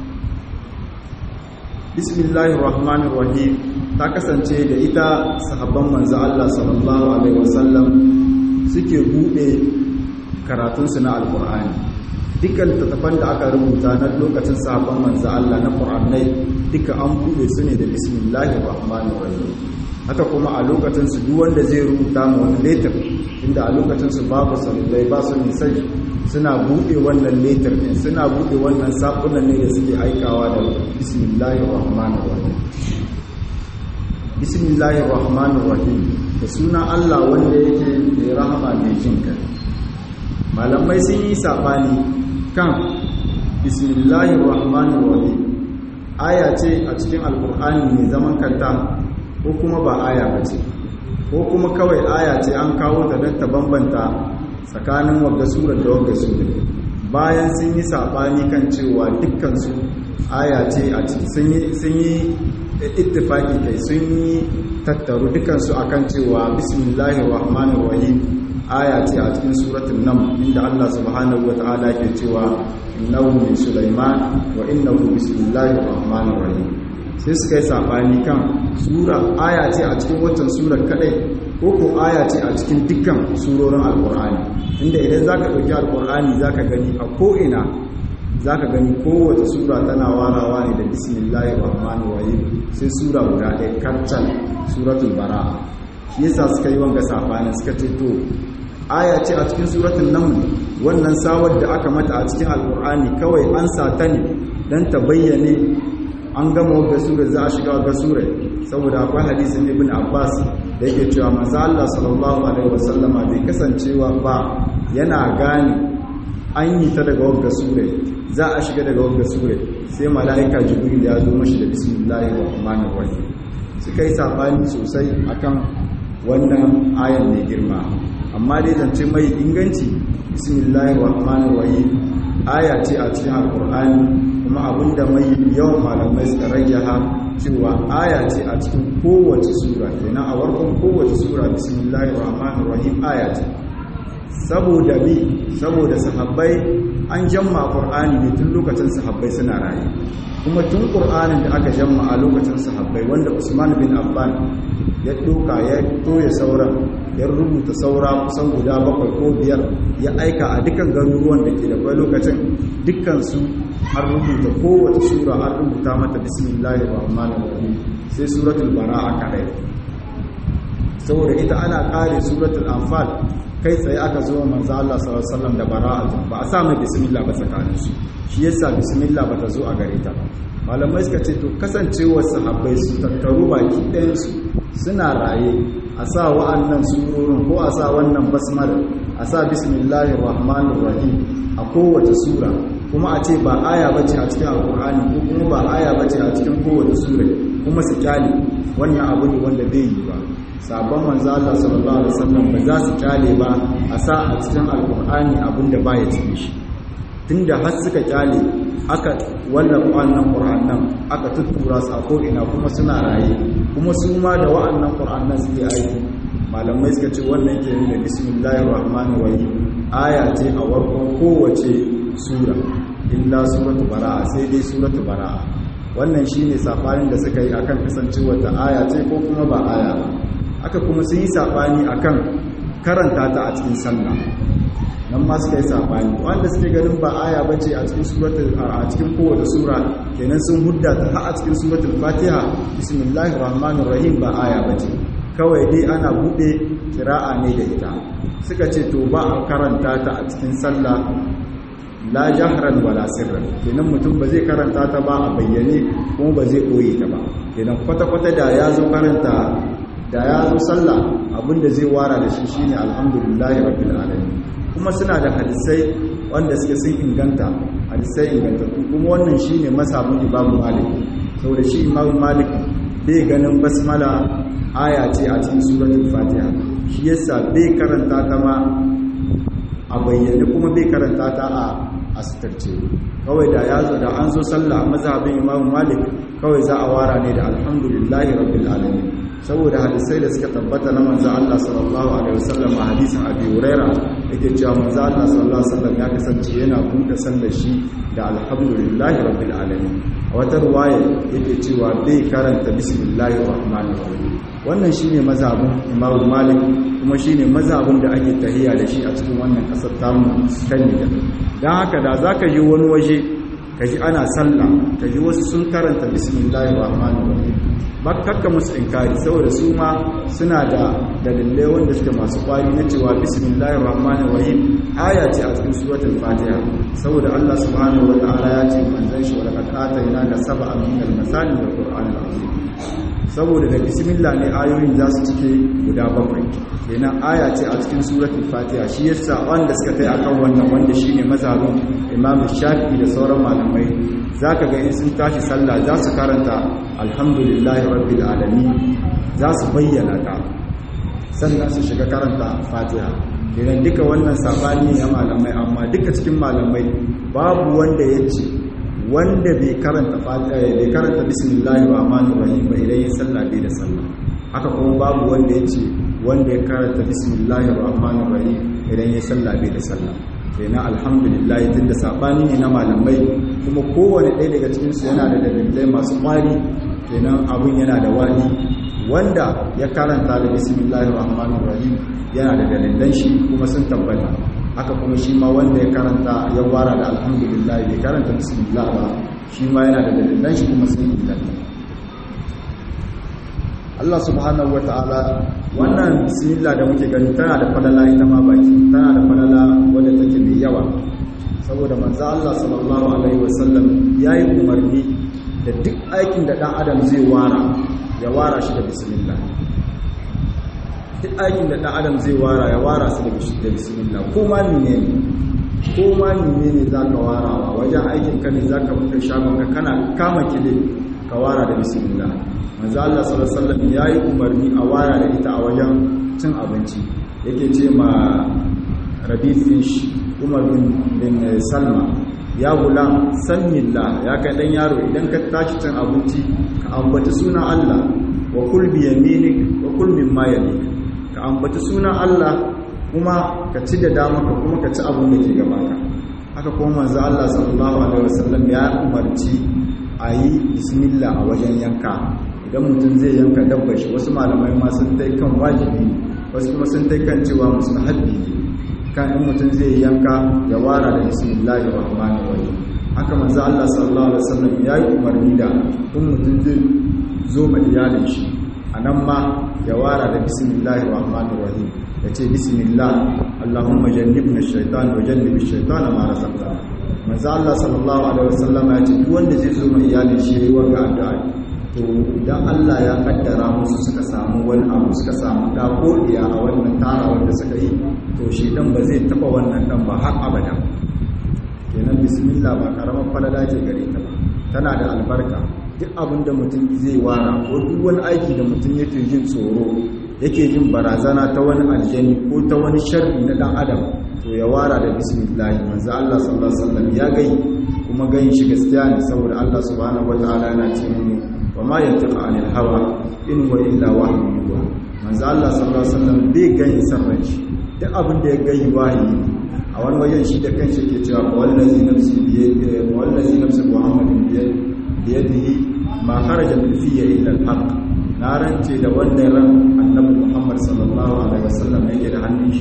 S1: bismillahir rahmanir rahim ta kasance da ita sahabban manzo Allah sallallahu alaihi wasallam suke bude karatun su na alqur'ani dukkan tattafan da aka rubuta na lokacin sahabban manzo Allah na qur'anai duka an bude su ne da bismillahir rahmanir rahim haka kuma a lokacinsu duk wanda zai rubuta ma wani letter inda a lokacinsu babu salulai ba su nisai suna buɗe wannan letter ɗin suna buɗe wannan saƙunan ne da suke aikawa da bismillahir rahmanir rahim bismillahir rahmanir rahim da sunan Allah wanda yake mai rahama mai jin kai malamai sun yi sabani kan bismillahir rahmanir rahim aya ce a cikin alkur'ani mai zaman kanta ko kuma ba aya ba ce ko kuma kawai aya ce an kawo ta don ta bambanta tsakanin wagga surar da wagga surar bayan sun yi saɓani kan cewa dukkansu aya ce a ciki sun yi ittifaki kai sun yi tattaru dukkansu akan cewa bismillahir rahmanir rahim aya ce a cikin suratul nam inda Allah subhanahu wata'ala ke cewa innahu min sulaiman wa innahu bismillahir rahmanir rahim sai suka yi sabani kan sura aya ce a cikin waccan surar kadai ko ko aya ce a cikin dukkan surorin alkur'ani inda idan zaka dauki alkur'ani zaka gani a ko ina zaka gani kowace sura tana warawa ne da bismillahir rahmanir rahim sai sura guda ɗaya kaccal suratul bara'a shi yasa suka yi wanga sabanin suka ce to aya ce a cikin suratul naml wannan sawar da aka mata a cikin alkur'ani kawai an sa ta ne dan ta bayyane an gama wadda sura za a shiga wadda sura saboda akwai hadisin ibn abbas da yake cewa manzo Allah sallallahu alaihi wasallama bai kasancewa ba yana gane an yi ta daga wadda sura za a shiga daga wadda sura sai mala'ika jibril ya zo mashi da bismillahir rahmanir rahim suka yi sabani sosai akan wannan ayan mai girma amma dai zance mai inganci bismillahir rahmanir rahim aya ce a cikin alkur'ani kuma abinda mai yawan malamai suka rage ha cewa aya ce a cikin kowace sura kenan a warkon kowace sura bismillahir rahmanir rahim aya ce saboda bi saboda sahabbai an jamma qur'ani ne tun lokacin sahabbai suna raye kuma tun qur'anin da aka jamma a lokacin sahabbai wanda Usman bin Affan ya doka ya toye sauran ya rubuta saura kusan guda bakwai ko biyar ya aika a dukkan garuruwan da ke da kwai lokacin dukkansu an rubuta kowace sura an rubuta mata bismillahir rahmanir rahim sai suratul bara'a kadai saboda ita ana kare suratul anfal kai tsaye aka zo manzo Allah sallallahu alaihi wasallam da bara'a ba a sa mai bismillah ba tsakanin su shi yasa bismillah ba ta zo a gare ta malamai suka ce to kasancewar sahabbai su tattaru baki ɗayan su suna raye a sa wa'annan surorin ko a sa wannan basmala a sa bismillahir rahmanir rahim a kowace sura kuma a ce ba aya bace a cikin alkur'ani ko kuma ba aya bace a cikin kowace sura kuma su kyale wannan abu ne wanda bai yi ba sabon manzo Allah sallallahu alaihi wasallam ba za su kyale ba a sa a cikin alkur'ani abinda baya cikin shi tunda har suka kyale aka wallafa wannan qur'anan aka tuttura su a ko ina kuma suna raye kuma su ma da wa'annan qur'anan suke aiki malamai suka ce wannan ke nuna bismillahir rahmanir rahim aya ce a warkon kowace sura illa suratu bara'a sai dai suratu bara'a wannan shine safarin da suka yi akan kasancewar ta aya ce ko kuma ba aya ba aka kuma sun yi safani akan karanta ta a cikin sallah nan ma suka yi sabani wanda suke ganin ba aya bace a cikin suratul a cikin kowace sura kenan sun hudda ta har a cikin suratul fatiha bismillahir rahmanir rahim ba aya bace kawai dai ana bude kira'a ne da ita suka ce to ba a karanta ta a cikin sallah la jahran wala sirran kenan mutum ba zai karanta ta ba a bayyane kuma ba zai koye ta ba kenan kwata-kwata da ya zo karanta da ya zo sallah abinda zai wara da shi shine alhamdulillahi rabbil alamin kuma suna da hadisai wanda suke sun inganta hadisai ingantattu kuma wannan shine masabin imamu malik saboda shi imamu malik bai ganin basmala aya ce a cikin suratul fatiha shi yasa bai karanta ta ma a bayyane kuma bai karanta ta a asirce kawai da ya zo da an zo sallah a mazhabin imamu malik kawai za a wara ne da alhamdulillahi rabbil alamin saboda hadisai da suka tabbata na manzo Allah sallallahu alaihi wasallam a hadisin Abi Huraira yake cewa manzo Allah sallallahu alaihi wasallam ya kasance yana buɗe sallar shi da alhamdulillahi rabbil alamin a wata ruwaya yake cewa bai karanta bismillahir rahmanir rahim wannan shine mazhabin Imam Malik kuma shine mazhabin da ake tahiya da shi a cikin wannan kasar tamu kan ne dan haka da zaka yi wani waje kaji ana sallah kaji wasu sun karanta bismillahir rahmanir rahim ba kakka musu inkari saboda su ma suna da dalilai wanda suke masu kwari na cewa bismillahir rahmanir rahim aya ce a cikin suratul fatiha saboda Allah subhanahu wa ta'ala ya ce manzon shi wa laqad atayna ka sab'an min al-masani wal qur'anil azim saboda da bismillah ne ayoyin za su cike guda bakwai kenan aya ce a cikin suratul fatiha shi yasa wanda suka kai akan wannan wanda shine mazhabin imam shafi'i da sauran malamai zaka ga in sun tashi sallah za su karanta alhamdulillahi rabbil alamin za su bayyana ta sannan su shiga karanta fatiha kenan duka wannan sabani ne malamai amma duka cikin malamai babu wanda ya ce wanda bai karanta fatiha bai karanta bismillahir rahmanir rahim ba idan ya sallah bai da sallah haka kuma babu wanda ya ce wanda ya karanta bismillahir rahmanir rahim idan ya sallah bai da sallah kenan alhamdulillah tunda sabani ne na malamai kuma kowane ɗaya daga cikin su yana da dalilai masu kwari kenan abun yana da wani wanda ya karanta da bismillahir rahmanir rahim yana da dalilan shi kuma sun tabbata haka kuma shi ma wanda ya karanta ya wara da alhamdulillah bai karanta bismillah ba shi ma yana da dalilan shi kuma sun inganta Allah subhanahu ta'ala wannan bismillah da muke gani tana da falala ita ma baki tana da falala wadda take mai yawa saboda manzo Allah sallallahu alaihi wasallam yayi umarni da duk aikin da dan adam zai wara ya wara shi da bismillah duk aikin da dan adam zai wara ya wara su da bismillah ko ma ne ko ma ne ne zaka warawa wajen aikin ka ne zaka buɗe shagon ka kana kama kide ka wara da bismillah manzo Allah sallallahu alaihi wasallam yayi umarni a wara da ita a wajen cin abinci yake ce ma Rabi Fish Umar bin, bin Salma ya gulam sannillah ya kai dan yaro idan ka tashi cin abinci ka ambaci sunan Allah wa kul bi yaminik wa kul mimma yalik ka ambaci sunan Allah kuma ka ci da dama ka kuma ka ci abin da ke gabaka haka kuma manzo Allah sallallahu alaihi wasallam ya umarci a yi bismillah a wajen yanka idan mutum zai yanka dabba shi wasu malamai ma sun tai kan wajibi wasu kuma sun tai kan cewa mustahabbi ne kan in mutum zai yanka ya wara da bismillahir rahmanir rahim haka manzo Allah sallallahu alaihi wasallam ya yi umarni da in mutum zai zo ma iyalin shi anan ma ya wara da bismillahir rahmanir rahim yace bismillah allahumma jannibna ash-shaytan wa jannibi ash-shaytana ma razaqtana manzo Allah sallallahu alaihi wasallam ya ce duk wanda zai zo ma iyalin shi yayi wanga addu'a to idan Allah ya kaddara musu suka samu wani abu suka samu da ko iya a wannan tara wanda suka yi to shi dan ba zai taba wannan dan ba har abada kenan bismillah ba karamar falala ce gare ta ba tana da albarka duk abin da mutum zai wara ko duk wani aiki da mutum yake jin tsoro yake jin barazana ta wani aljani ko ta wani sharri na dan adam to ya wara da bismillah manzo Allah sallallahu alaihi wasallam ya gai kuma gayin shi gaskiya ne saboda Allah subhanahu wataala yana ce mu wa ma yantiqu anil hawa in wa illa wahyu yuha manzo Allah sallallahu alaihi wasallam bai gayin sarran shi duk abin da ya gayi wahayi a wani wajen shi da kanshi ke cewa wallazi nafsi biyadihi wallazi nafsi muhammadin biyadihi ma kharaja min fiyya illa al-haq na rance da wanda ran annabi muhammad sallallahu alaihi wasallam yake da hannun shi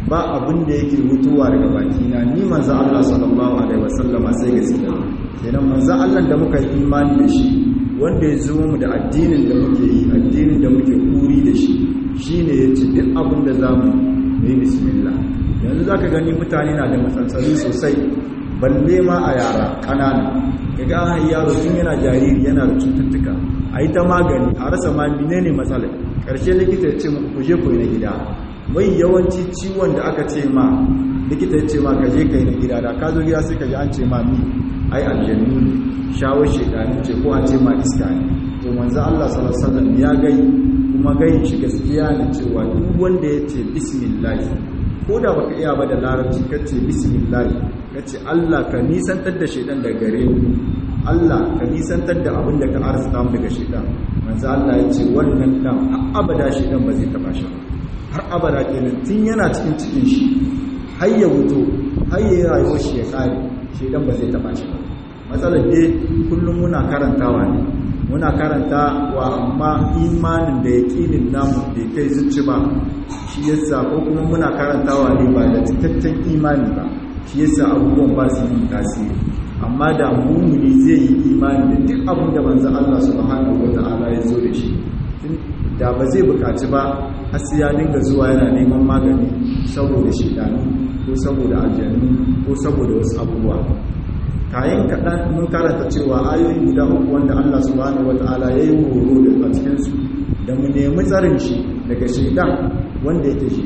S1: ba abin da yake mutuwa daga bakina ni manzo Allah sallallahu alaihi wasallama sai gaskiya kenan manzo Allah da muka yi imani da shi wanda ya zo mu da addinin da muke yi addinin da muke kuri da shi shine yace duk abin da zamu yi bismillah yanzu zaka gani mutane na da matsaltsali sosai balle ma a yara kanana kaga an yaro tun yana jariri yana da cututtuka a yi ta magani a rasa ma menene matsalar ƙarshe likita ya ce muku ku je ku yi na gida mai yawanci ciwon da aka ce ma likita ya ce ma ka je ka yi na gida da ka zo gida sai ka ji an ce ma mi ai aljannu ne shawar shekaru ce ko a ce ma iska ne to manzo Allah sallallahu alaihi wasallam ya gai kuma gai shi gaskiya ne cewa duk wanda ya ce bismillah ko da baka iya ba da larabci ka ce bismillah ka ce Allah ka nisantar da shaidan daga gare mu Allah ka nisantar da abin da ka arzuta mu daga shaidan manzo Allah ya ce wannan dan har abada shaidan ba zai taba shi har abada kenan tun yana cikin cikin shi har ya wuto har ya rayuwar shi ya kare shaidan ba zai taba shi ba matsalar dai kullum muna karantawa ne muna karanta wa amma imanin da yaqinin namu bai kai zuci ba shi yasa ko kuma muna karantawa ne ba da cikakken imani ba shi yasa abubuwan ba su yi tasiri amma da mumuni zai yi imani da duk abin da manzo Allah subhanahu wata'ala ya zo da shi da ba zai bukaci ba har sai ya dinga zuwa yana neman magani saboda shedanu ko saboda aljannu ko saboda wasu abubuwa kayan kaɗan mun karanta cewa ayoyi guda uku wanda Allah subhanahu wata'ala ya yi horo da a cikinsu da mu nemi tsarin shi daga shaidan wanda yake shi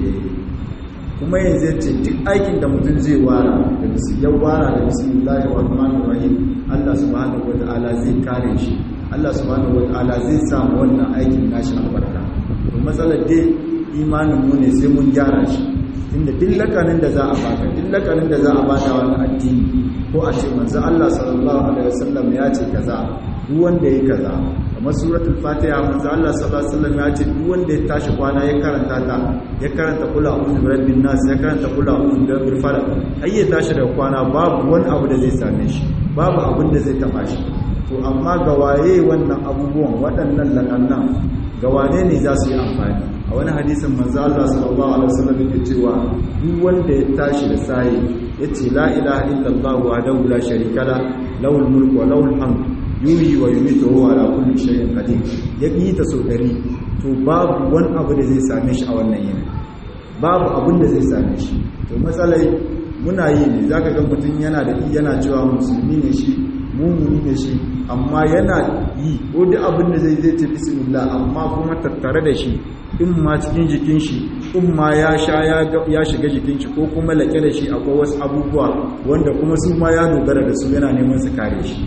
S1: kuma yanzu ce duk aikin da mutum zai wara da ya wara da bismillahir rahmanir rahim Allah subhanahu wataala zai kare shi Allah subhanahu wataala zai sa wannan aikin nashi albarka to matsalar dai imanin mu ne sai mun gyara shi inda duk lakanin da za a baka duk lakanin da za a bada wani addini ko a ce manzo Allah sallallahu alaihi wasallam ya ce kaza duk wanda ya kaza kamar suratul fatiha manzo Allah sallallahu alaihi wasallam ya ce duk wanda ya tashi kwana ya karanta ta ya karanta kula a'udhu birabbin nas ya karanta kula a'udhu birabbil falaq ai ya tashi daga kwana babu wani abu da zai same shi babu abin da zai taba shi to amma ga waye wannan abubuwan waɗannan lakannan ga wane ne za su yi amfani a wani hadisin manzo Allah sallallahu alaihi wasallam yake cewa duk wanda ya tashi da sai yace la ilaha illallah wahdahu la sharika la lahul mulku wa lahul hamd yuhyi wa yumiitu wa ala kulli shay'in qadir ya yi ta so dari to babu wani abu da zai same shi a wannan yini babu abin da zai same shi to matsalai muna yi ne zaka ga mutum yana da yana cewa musulmi ne shi mumuni ne shi amma yana yi ko duk abin da zai zai ce bismillah amma kuma tattare da shi in ma cikin jikin shi in ma ya sha ya shiga jikin shi ko kuma laƙe da shi akwai wasu abubuwa wanda kuma su ma ya dogara da su yana neman su kare shi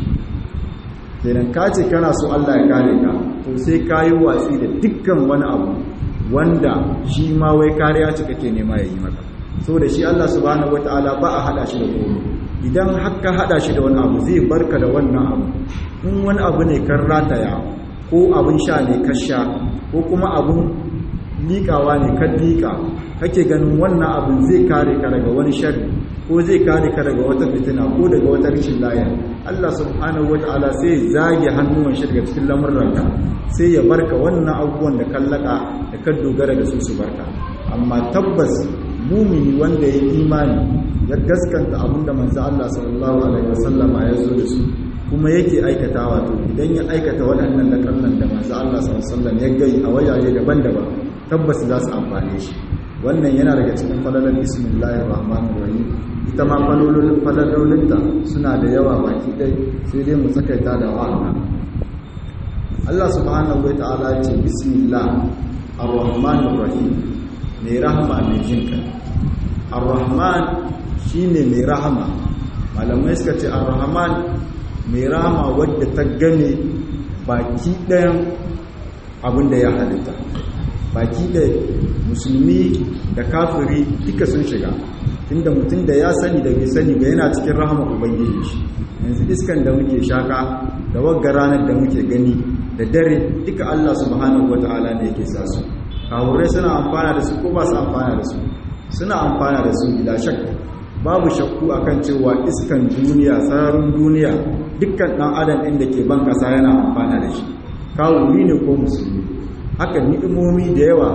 S1: kenan ka ce kana so Allah ya kare ka to sai ka yi watsi da dukkan wani abu wanda shi ma wai kariya ce kake nema ya yi maka saboda shi Allah subhanahu wataala ba a hada shi da komai idan haka hada shi da wani abu zai barka da wannan abu in wani abu ne kan rataya ko abin sha ne ka sha ko kuma abin liƙawa ne kan liƙa kake ganin wannan abin zai kare ka daga wani sharri ko zai kare ka daga wata fitina ko daga wata rashin laya Allah subhanahu wata'ala sai zage hannuwan shi daga cikin lamurranka sai ya barka wannan abubuwan da kallaka da kan dogara da su su barka amma tabbas mumini wanda ya imani ya gaskanta abinda manzo Allah sallallahu alaihi wasallama ya zo da su kuma yake aikatawa to idan ya aikata waɗannan da kallon da manzo Allah sallallahu alaihi wasallam ya gai a wajaje daban-daban tabbas za su amfane shi wannan yana daga cikin falalar bismillahir rahmanir rahim ita ma falolin falalolinta suna da yawa baki dai sai dai mu tsakaita da wannan Allah subhanahu wa ta'ala ce bismillah ar-rahmanir rahim mai rahama mai jinka ar-rahman shine mai rahama malamai suka ce ar-rahman mai rahama wadda ta gane baki ɗayan abinda ya halitta baki da musulmi da kafiri duka sun shiga tunda mutum da ya sani da bai sani ba yana cikin rahama ubangiji shi yanzu iskan da muke shaka da wagga ranar da muke gani da dare duka Allah subhanahu wataala ne yake sa su kawurai suna amfana da su ko ba su amfana da su suna amfana da su bila shakka babu shakku akan cewa iskan duniya sararin duniya dukkan dan adam inda ke ban kasa yana amfana da shi kawuri ne ko musulmi haka ni'imomi da yawa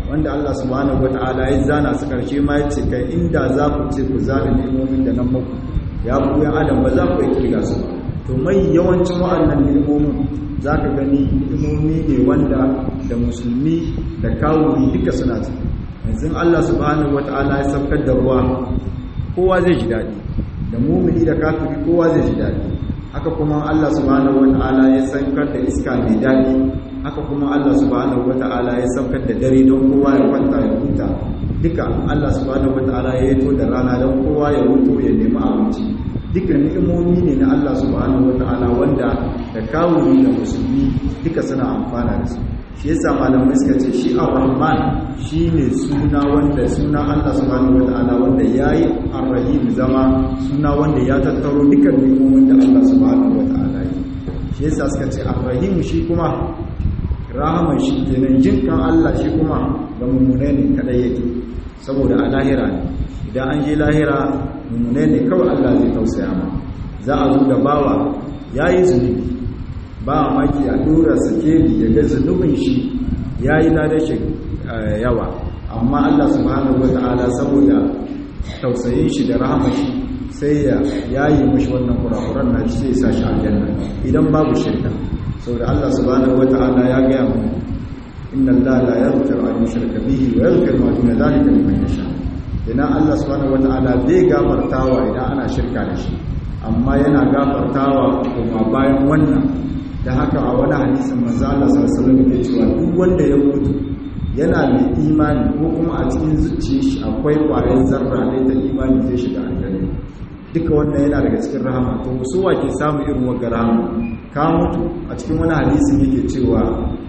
S1: wanda Allah subhanahu wata'ala ya zana su karshe ma ya ce kai inda za ku ce ku zana ni'imomin da nan muku ya ku yan adam ba za ku yi kirga su ba to mai yawancin wa'annan ni'imomin za ka gani ni'imomi ne wanda da musulmi da kawuri duka suna ci yanzu Allah subhanahu wata'ala ya saukar da ruwa kowa zai ji daɗi da mumini da kafiri kowa zai ji daɗi haka kuma Allah subhanahu wata'ala ya saukar da iska mai daɗi haka kuma Allah subhanahu wata'ala ya saukar da dare don kowa ya kwanta ya huta duka Allah subhanahu wata'ala ya yato da rana don kowa ya hutu ya nemi abinci duka ni'imomi ne na Allah subhanahu wata'ala wanda da kawuri da musulmi duka suna amfana da su shi yasa malamai suka ce shi ar-rahman shine suna wanda suna Allah subhanahu wata'ala wanda yayi ar-rahim zama suna wanda ya tattaro dukkan ni'imomin da Allah subhanahu wata'ala yi shi yasa suka ce ar-rahim shi kuma rahaman shi kenan jinkan Allah shi kuma ga mummune ne kadai yake saboda a lahira ne idan an je lahira mummune ne kawai Allah zai tausaya ma za a zo da bawa yayi zunubi ba maki a dora sakeli ya ga zunubin shi yayi ladashi yawa amma Allah subhanahu wataala saboda tausayin shi da rahaman shi sai ya yayi mishi wannan kurakuran na sai ya sa shi aljanna idan babu shirka saboda Allah subhanahu wata'ala ya gaya mu inna Allah la yaghfiru an yushraka bihi wa yaghfiru ma duna dhalika liman yasha idan Allah subhanahu wata'ala bai gafartawa idan ana shirka da shi amma yana gafartawa kuma bayan wannan da haka a wani hadisin manzo Allah sallallahu alaihi wasallam yake cewa duk wanda ya mutu yana mai imani ko kuma a cikin zuciyar shi akwai ƙwayar zarra ne ta imani zai shiga aljanna duka wannan yana daga cikin rahama to su wa ke samu irin wagga rahama ka mutu a cikin wani hadisin yake cewa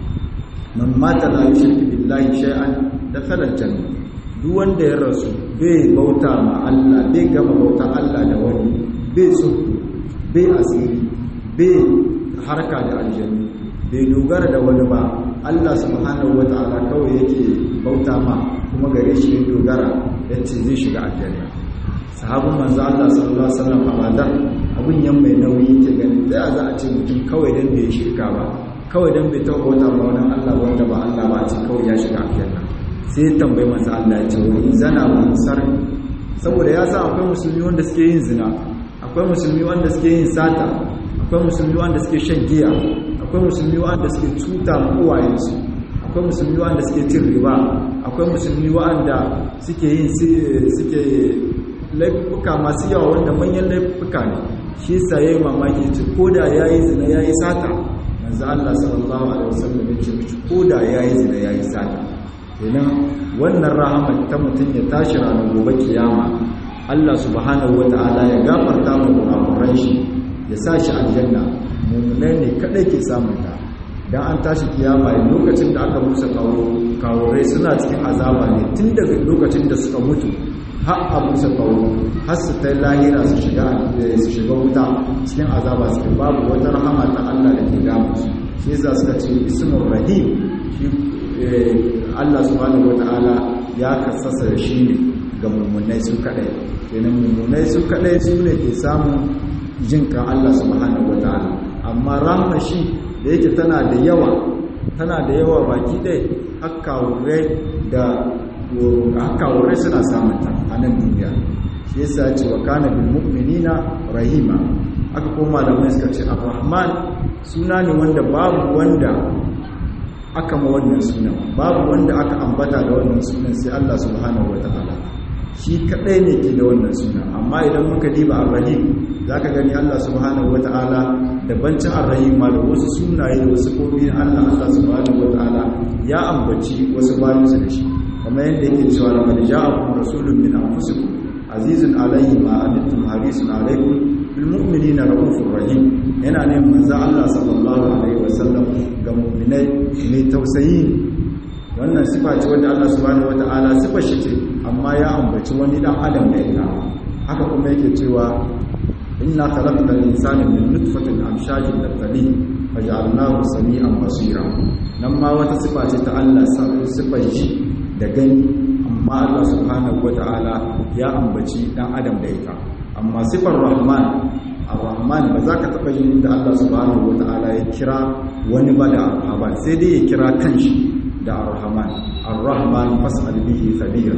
S1: man mata la yushriku billahi shay'an dakhala aljanna duk wanda ya rasu bai bauta ma Allah bai gama bauta Allah da wani bai so bai asiri bai harka da aljanna bai dogara da wani ba Allah subhanahu wataala kawai yake bauta ma kuma gare shi ya dogara yace zai shiga aljanna sahabin manzo Allah sallallahu alaihi wasallam a badar abun yan mai nauyi yake gani da za a ce mutum kawai dan bai shirka ba kawai dan bai taɓa wata ba wani Allah wanda ba Allah ba a ce kawai ya shiga aljanna sai ya tambayi manzo Allah ya ce wani zana wani sar saboda ya san akwai musulmi wanda suke yin zina akwai musulmi wanda suke yin sata akwai musulmi wanda suke shan giya akwai musulmi wanda suke cuta ma uwayensu akwai musulmi wanda suke cin riba akwai musulmi wanda suke yin suke laifuka masu yawa wanda manyan laifuka ne shi yasa yayi mamaki ce koda yayi zina yayi sata manzo Allah sallallahu alaihi wasallam ya ce mishi koda yayi zina yayi sata kenan wannan rahama ta mutun ya tashi ranar gobe kiyama Allah subhanahu wataala ya gafarta mu kurakuran shi ya sa shi aljanna mu'minai ne kadai ke samun ta dan an tashi kiyama lokacin da aka musa kawo kawurai suna cikin azaba ne tun daga lokacin da suka mutu har a musa kawo har su ta lahira su shiga su shiga wuta cikin azaba suke babu wata rahama ta Allah da ke damu su shi yasa suka ce ismur rahim shi Allah subhanahu wataala ya kasasa shi ne ga mummunai su kadai kenan mummunai su kadai su ne ke samun jin kan Allah subhanahu wataala amma rahama shi da yake tana da yawa tana da yawa baki dai hakkawurai da hakkawurai suna samunta a nan duniya shi yasa ce wa kana bil mu'minina rahima aka koma da mai suka ce ar-rahman suna ne wanda babu wanda aka ma wannan sunan babu wanda aka ambata da wannan sunan sai Allah subhanahu wataala shi kadai ne ke da wannan sunan amma idan muka diba ar-rahim zaka gani Allah subhanahu wataala da bancin ar-rahim ma da wasu sunaye da wasu kobi Allah Allah subhanahu wataala ya ambaci wasu bayan su da shi kamar yadda yake cewa laqad ja'akum rasulun min anfusikum azizun alayhi ma antum harisun alaykum bil mu'minina raufur rahim yana ne manzo Allah sallallahu alaihi wasallam ga mu'minai mai tausayi wannan sifa ce wanda Allah subhanahu wataala sifa shi ce amma ya ambaci wani dan adam da ita haka kuma yake cewa inna khalaqnal insana min nutfatin amshajin nabtali faj'alnahu sami'an basira nan ma wata sifa ce ta Allah sifar shi da gani amma Allah subhanahu wata'ala ya ambaci dan adam da ita amma sifar rahman ar-rahman ba za ka taba jin da Allah subhanahu wata'ala ya kira wani ba da arhaban sai dai ya kira kanshi da ar-rahman ar-rahman fas'al bihi khabira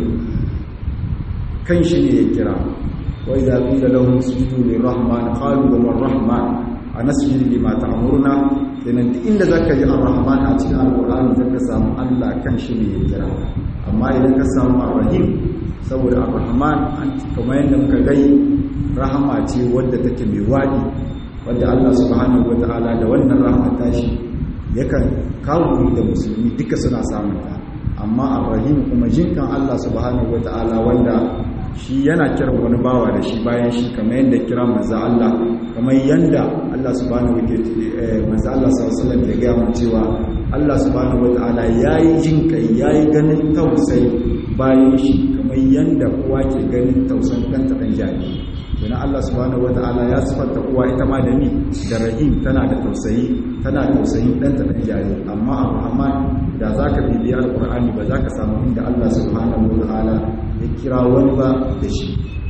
S1: kan shi ne ya kira wa idza qila lahum sujudu lir-rahman qalu wa ar-rahman anasjudu lima ta'muruna kenan duk inda zaka ji ar-rahman a cikin al-qur'ani zaka samu Allah kan shi ne ya kira amma idan ka samu ar-rahim saboda ar-rahman kamar yadda muka gai rahama ce wadda take mai wadi wadda Allah subhanahu wataala da wannan rahama tashi yakan kawo da musulmi duka suna samun ta amma ar-rahim kuma jinkan Allah subhanahu wataala wanda shi yana kiran wani bawa da shi bayan shi kamar yadda kira manzo Allah kamar yadda Allah subhanahu wataala manzo Allah sallallahu alaihi wasallam ya ga mu cewa Allah subhanahu wataala yayi jinkai yayi ganin tausayi bayan shi kamar yadda uwa ke ganin tausayin ɗanta ɗan jari don Allah subhanahu wata'ala ya sifanta uwa ita ma da ni da rahim tana da tausayi tana tausayin ɗanta ɗan jari amma a muhammad da za ka bibiya alƙur'ani ba za ka samu inda Allah subhanahu wata'ala ya kira wani ba da shi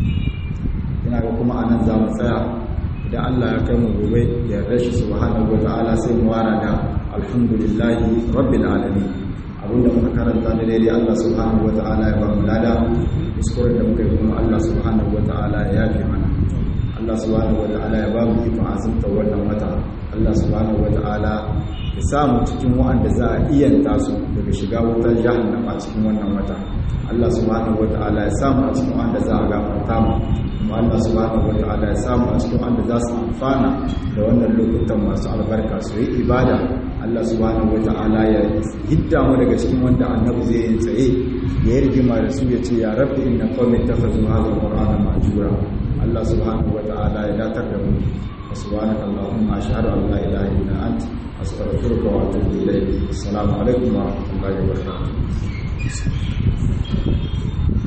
S1: ina ga kuma a nan za mu tsaya idan Allah ya kai mu gobe da yarda shi subhanahu wata'ala sai mu wara da alhamdulillahi rabbil alamin abinda muka karanta da daidai Allah subhanahu wata'ala ya ba mu lada kuskuren da muka yi kuma Allah subhanahu wata'ala ya yafe mana Allah subhanahu wata'ala ya ba mu ikon azumta wannan wata Allah subhanahu wata'ala ya samu cikin wa'anda za a iyanta su daga shiga wutar jahannama cikin wannan wata Allah subhanahu wata'ala ya samu a cikin wa'anda za a gafarta mu kuma Allah subhanahu wata'ala ya samu a cikin wa'anda za su amfana da wannan lokutan masu albarka su yi ibada Allah subhanahu wata'ala ya hidda mu daga cikin wanda annabi zai yi tsaye ya yi rigima da su ya ce ya rabbi inna qawmi takhadhu hadha al-qur'ana mahjura Allah subhanahu wata'ala ya datar da mu subhanaka allahumma ashhadu an la ilaha illa anta astaghfiruka wa atubu ilayk assalamu alaikum wa rahmatullahi wa barakatuh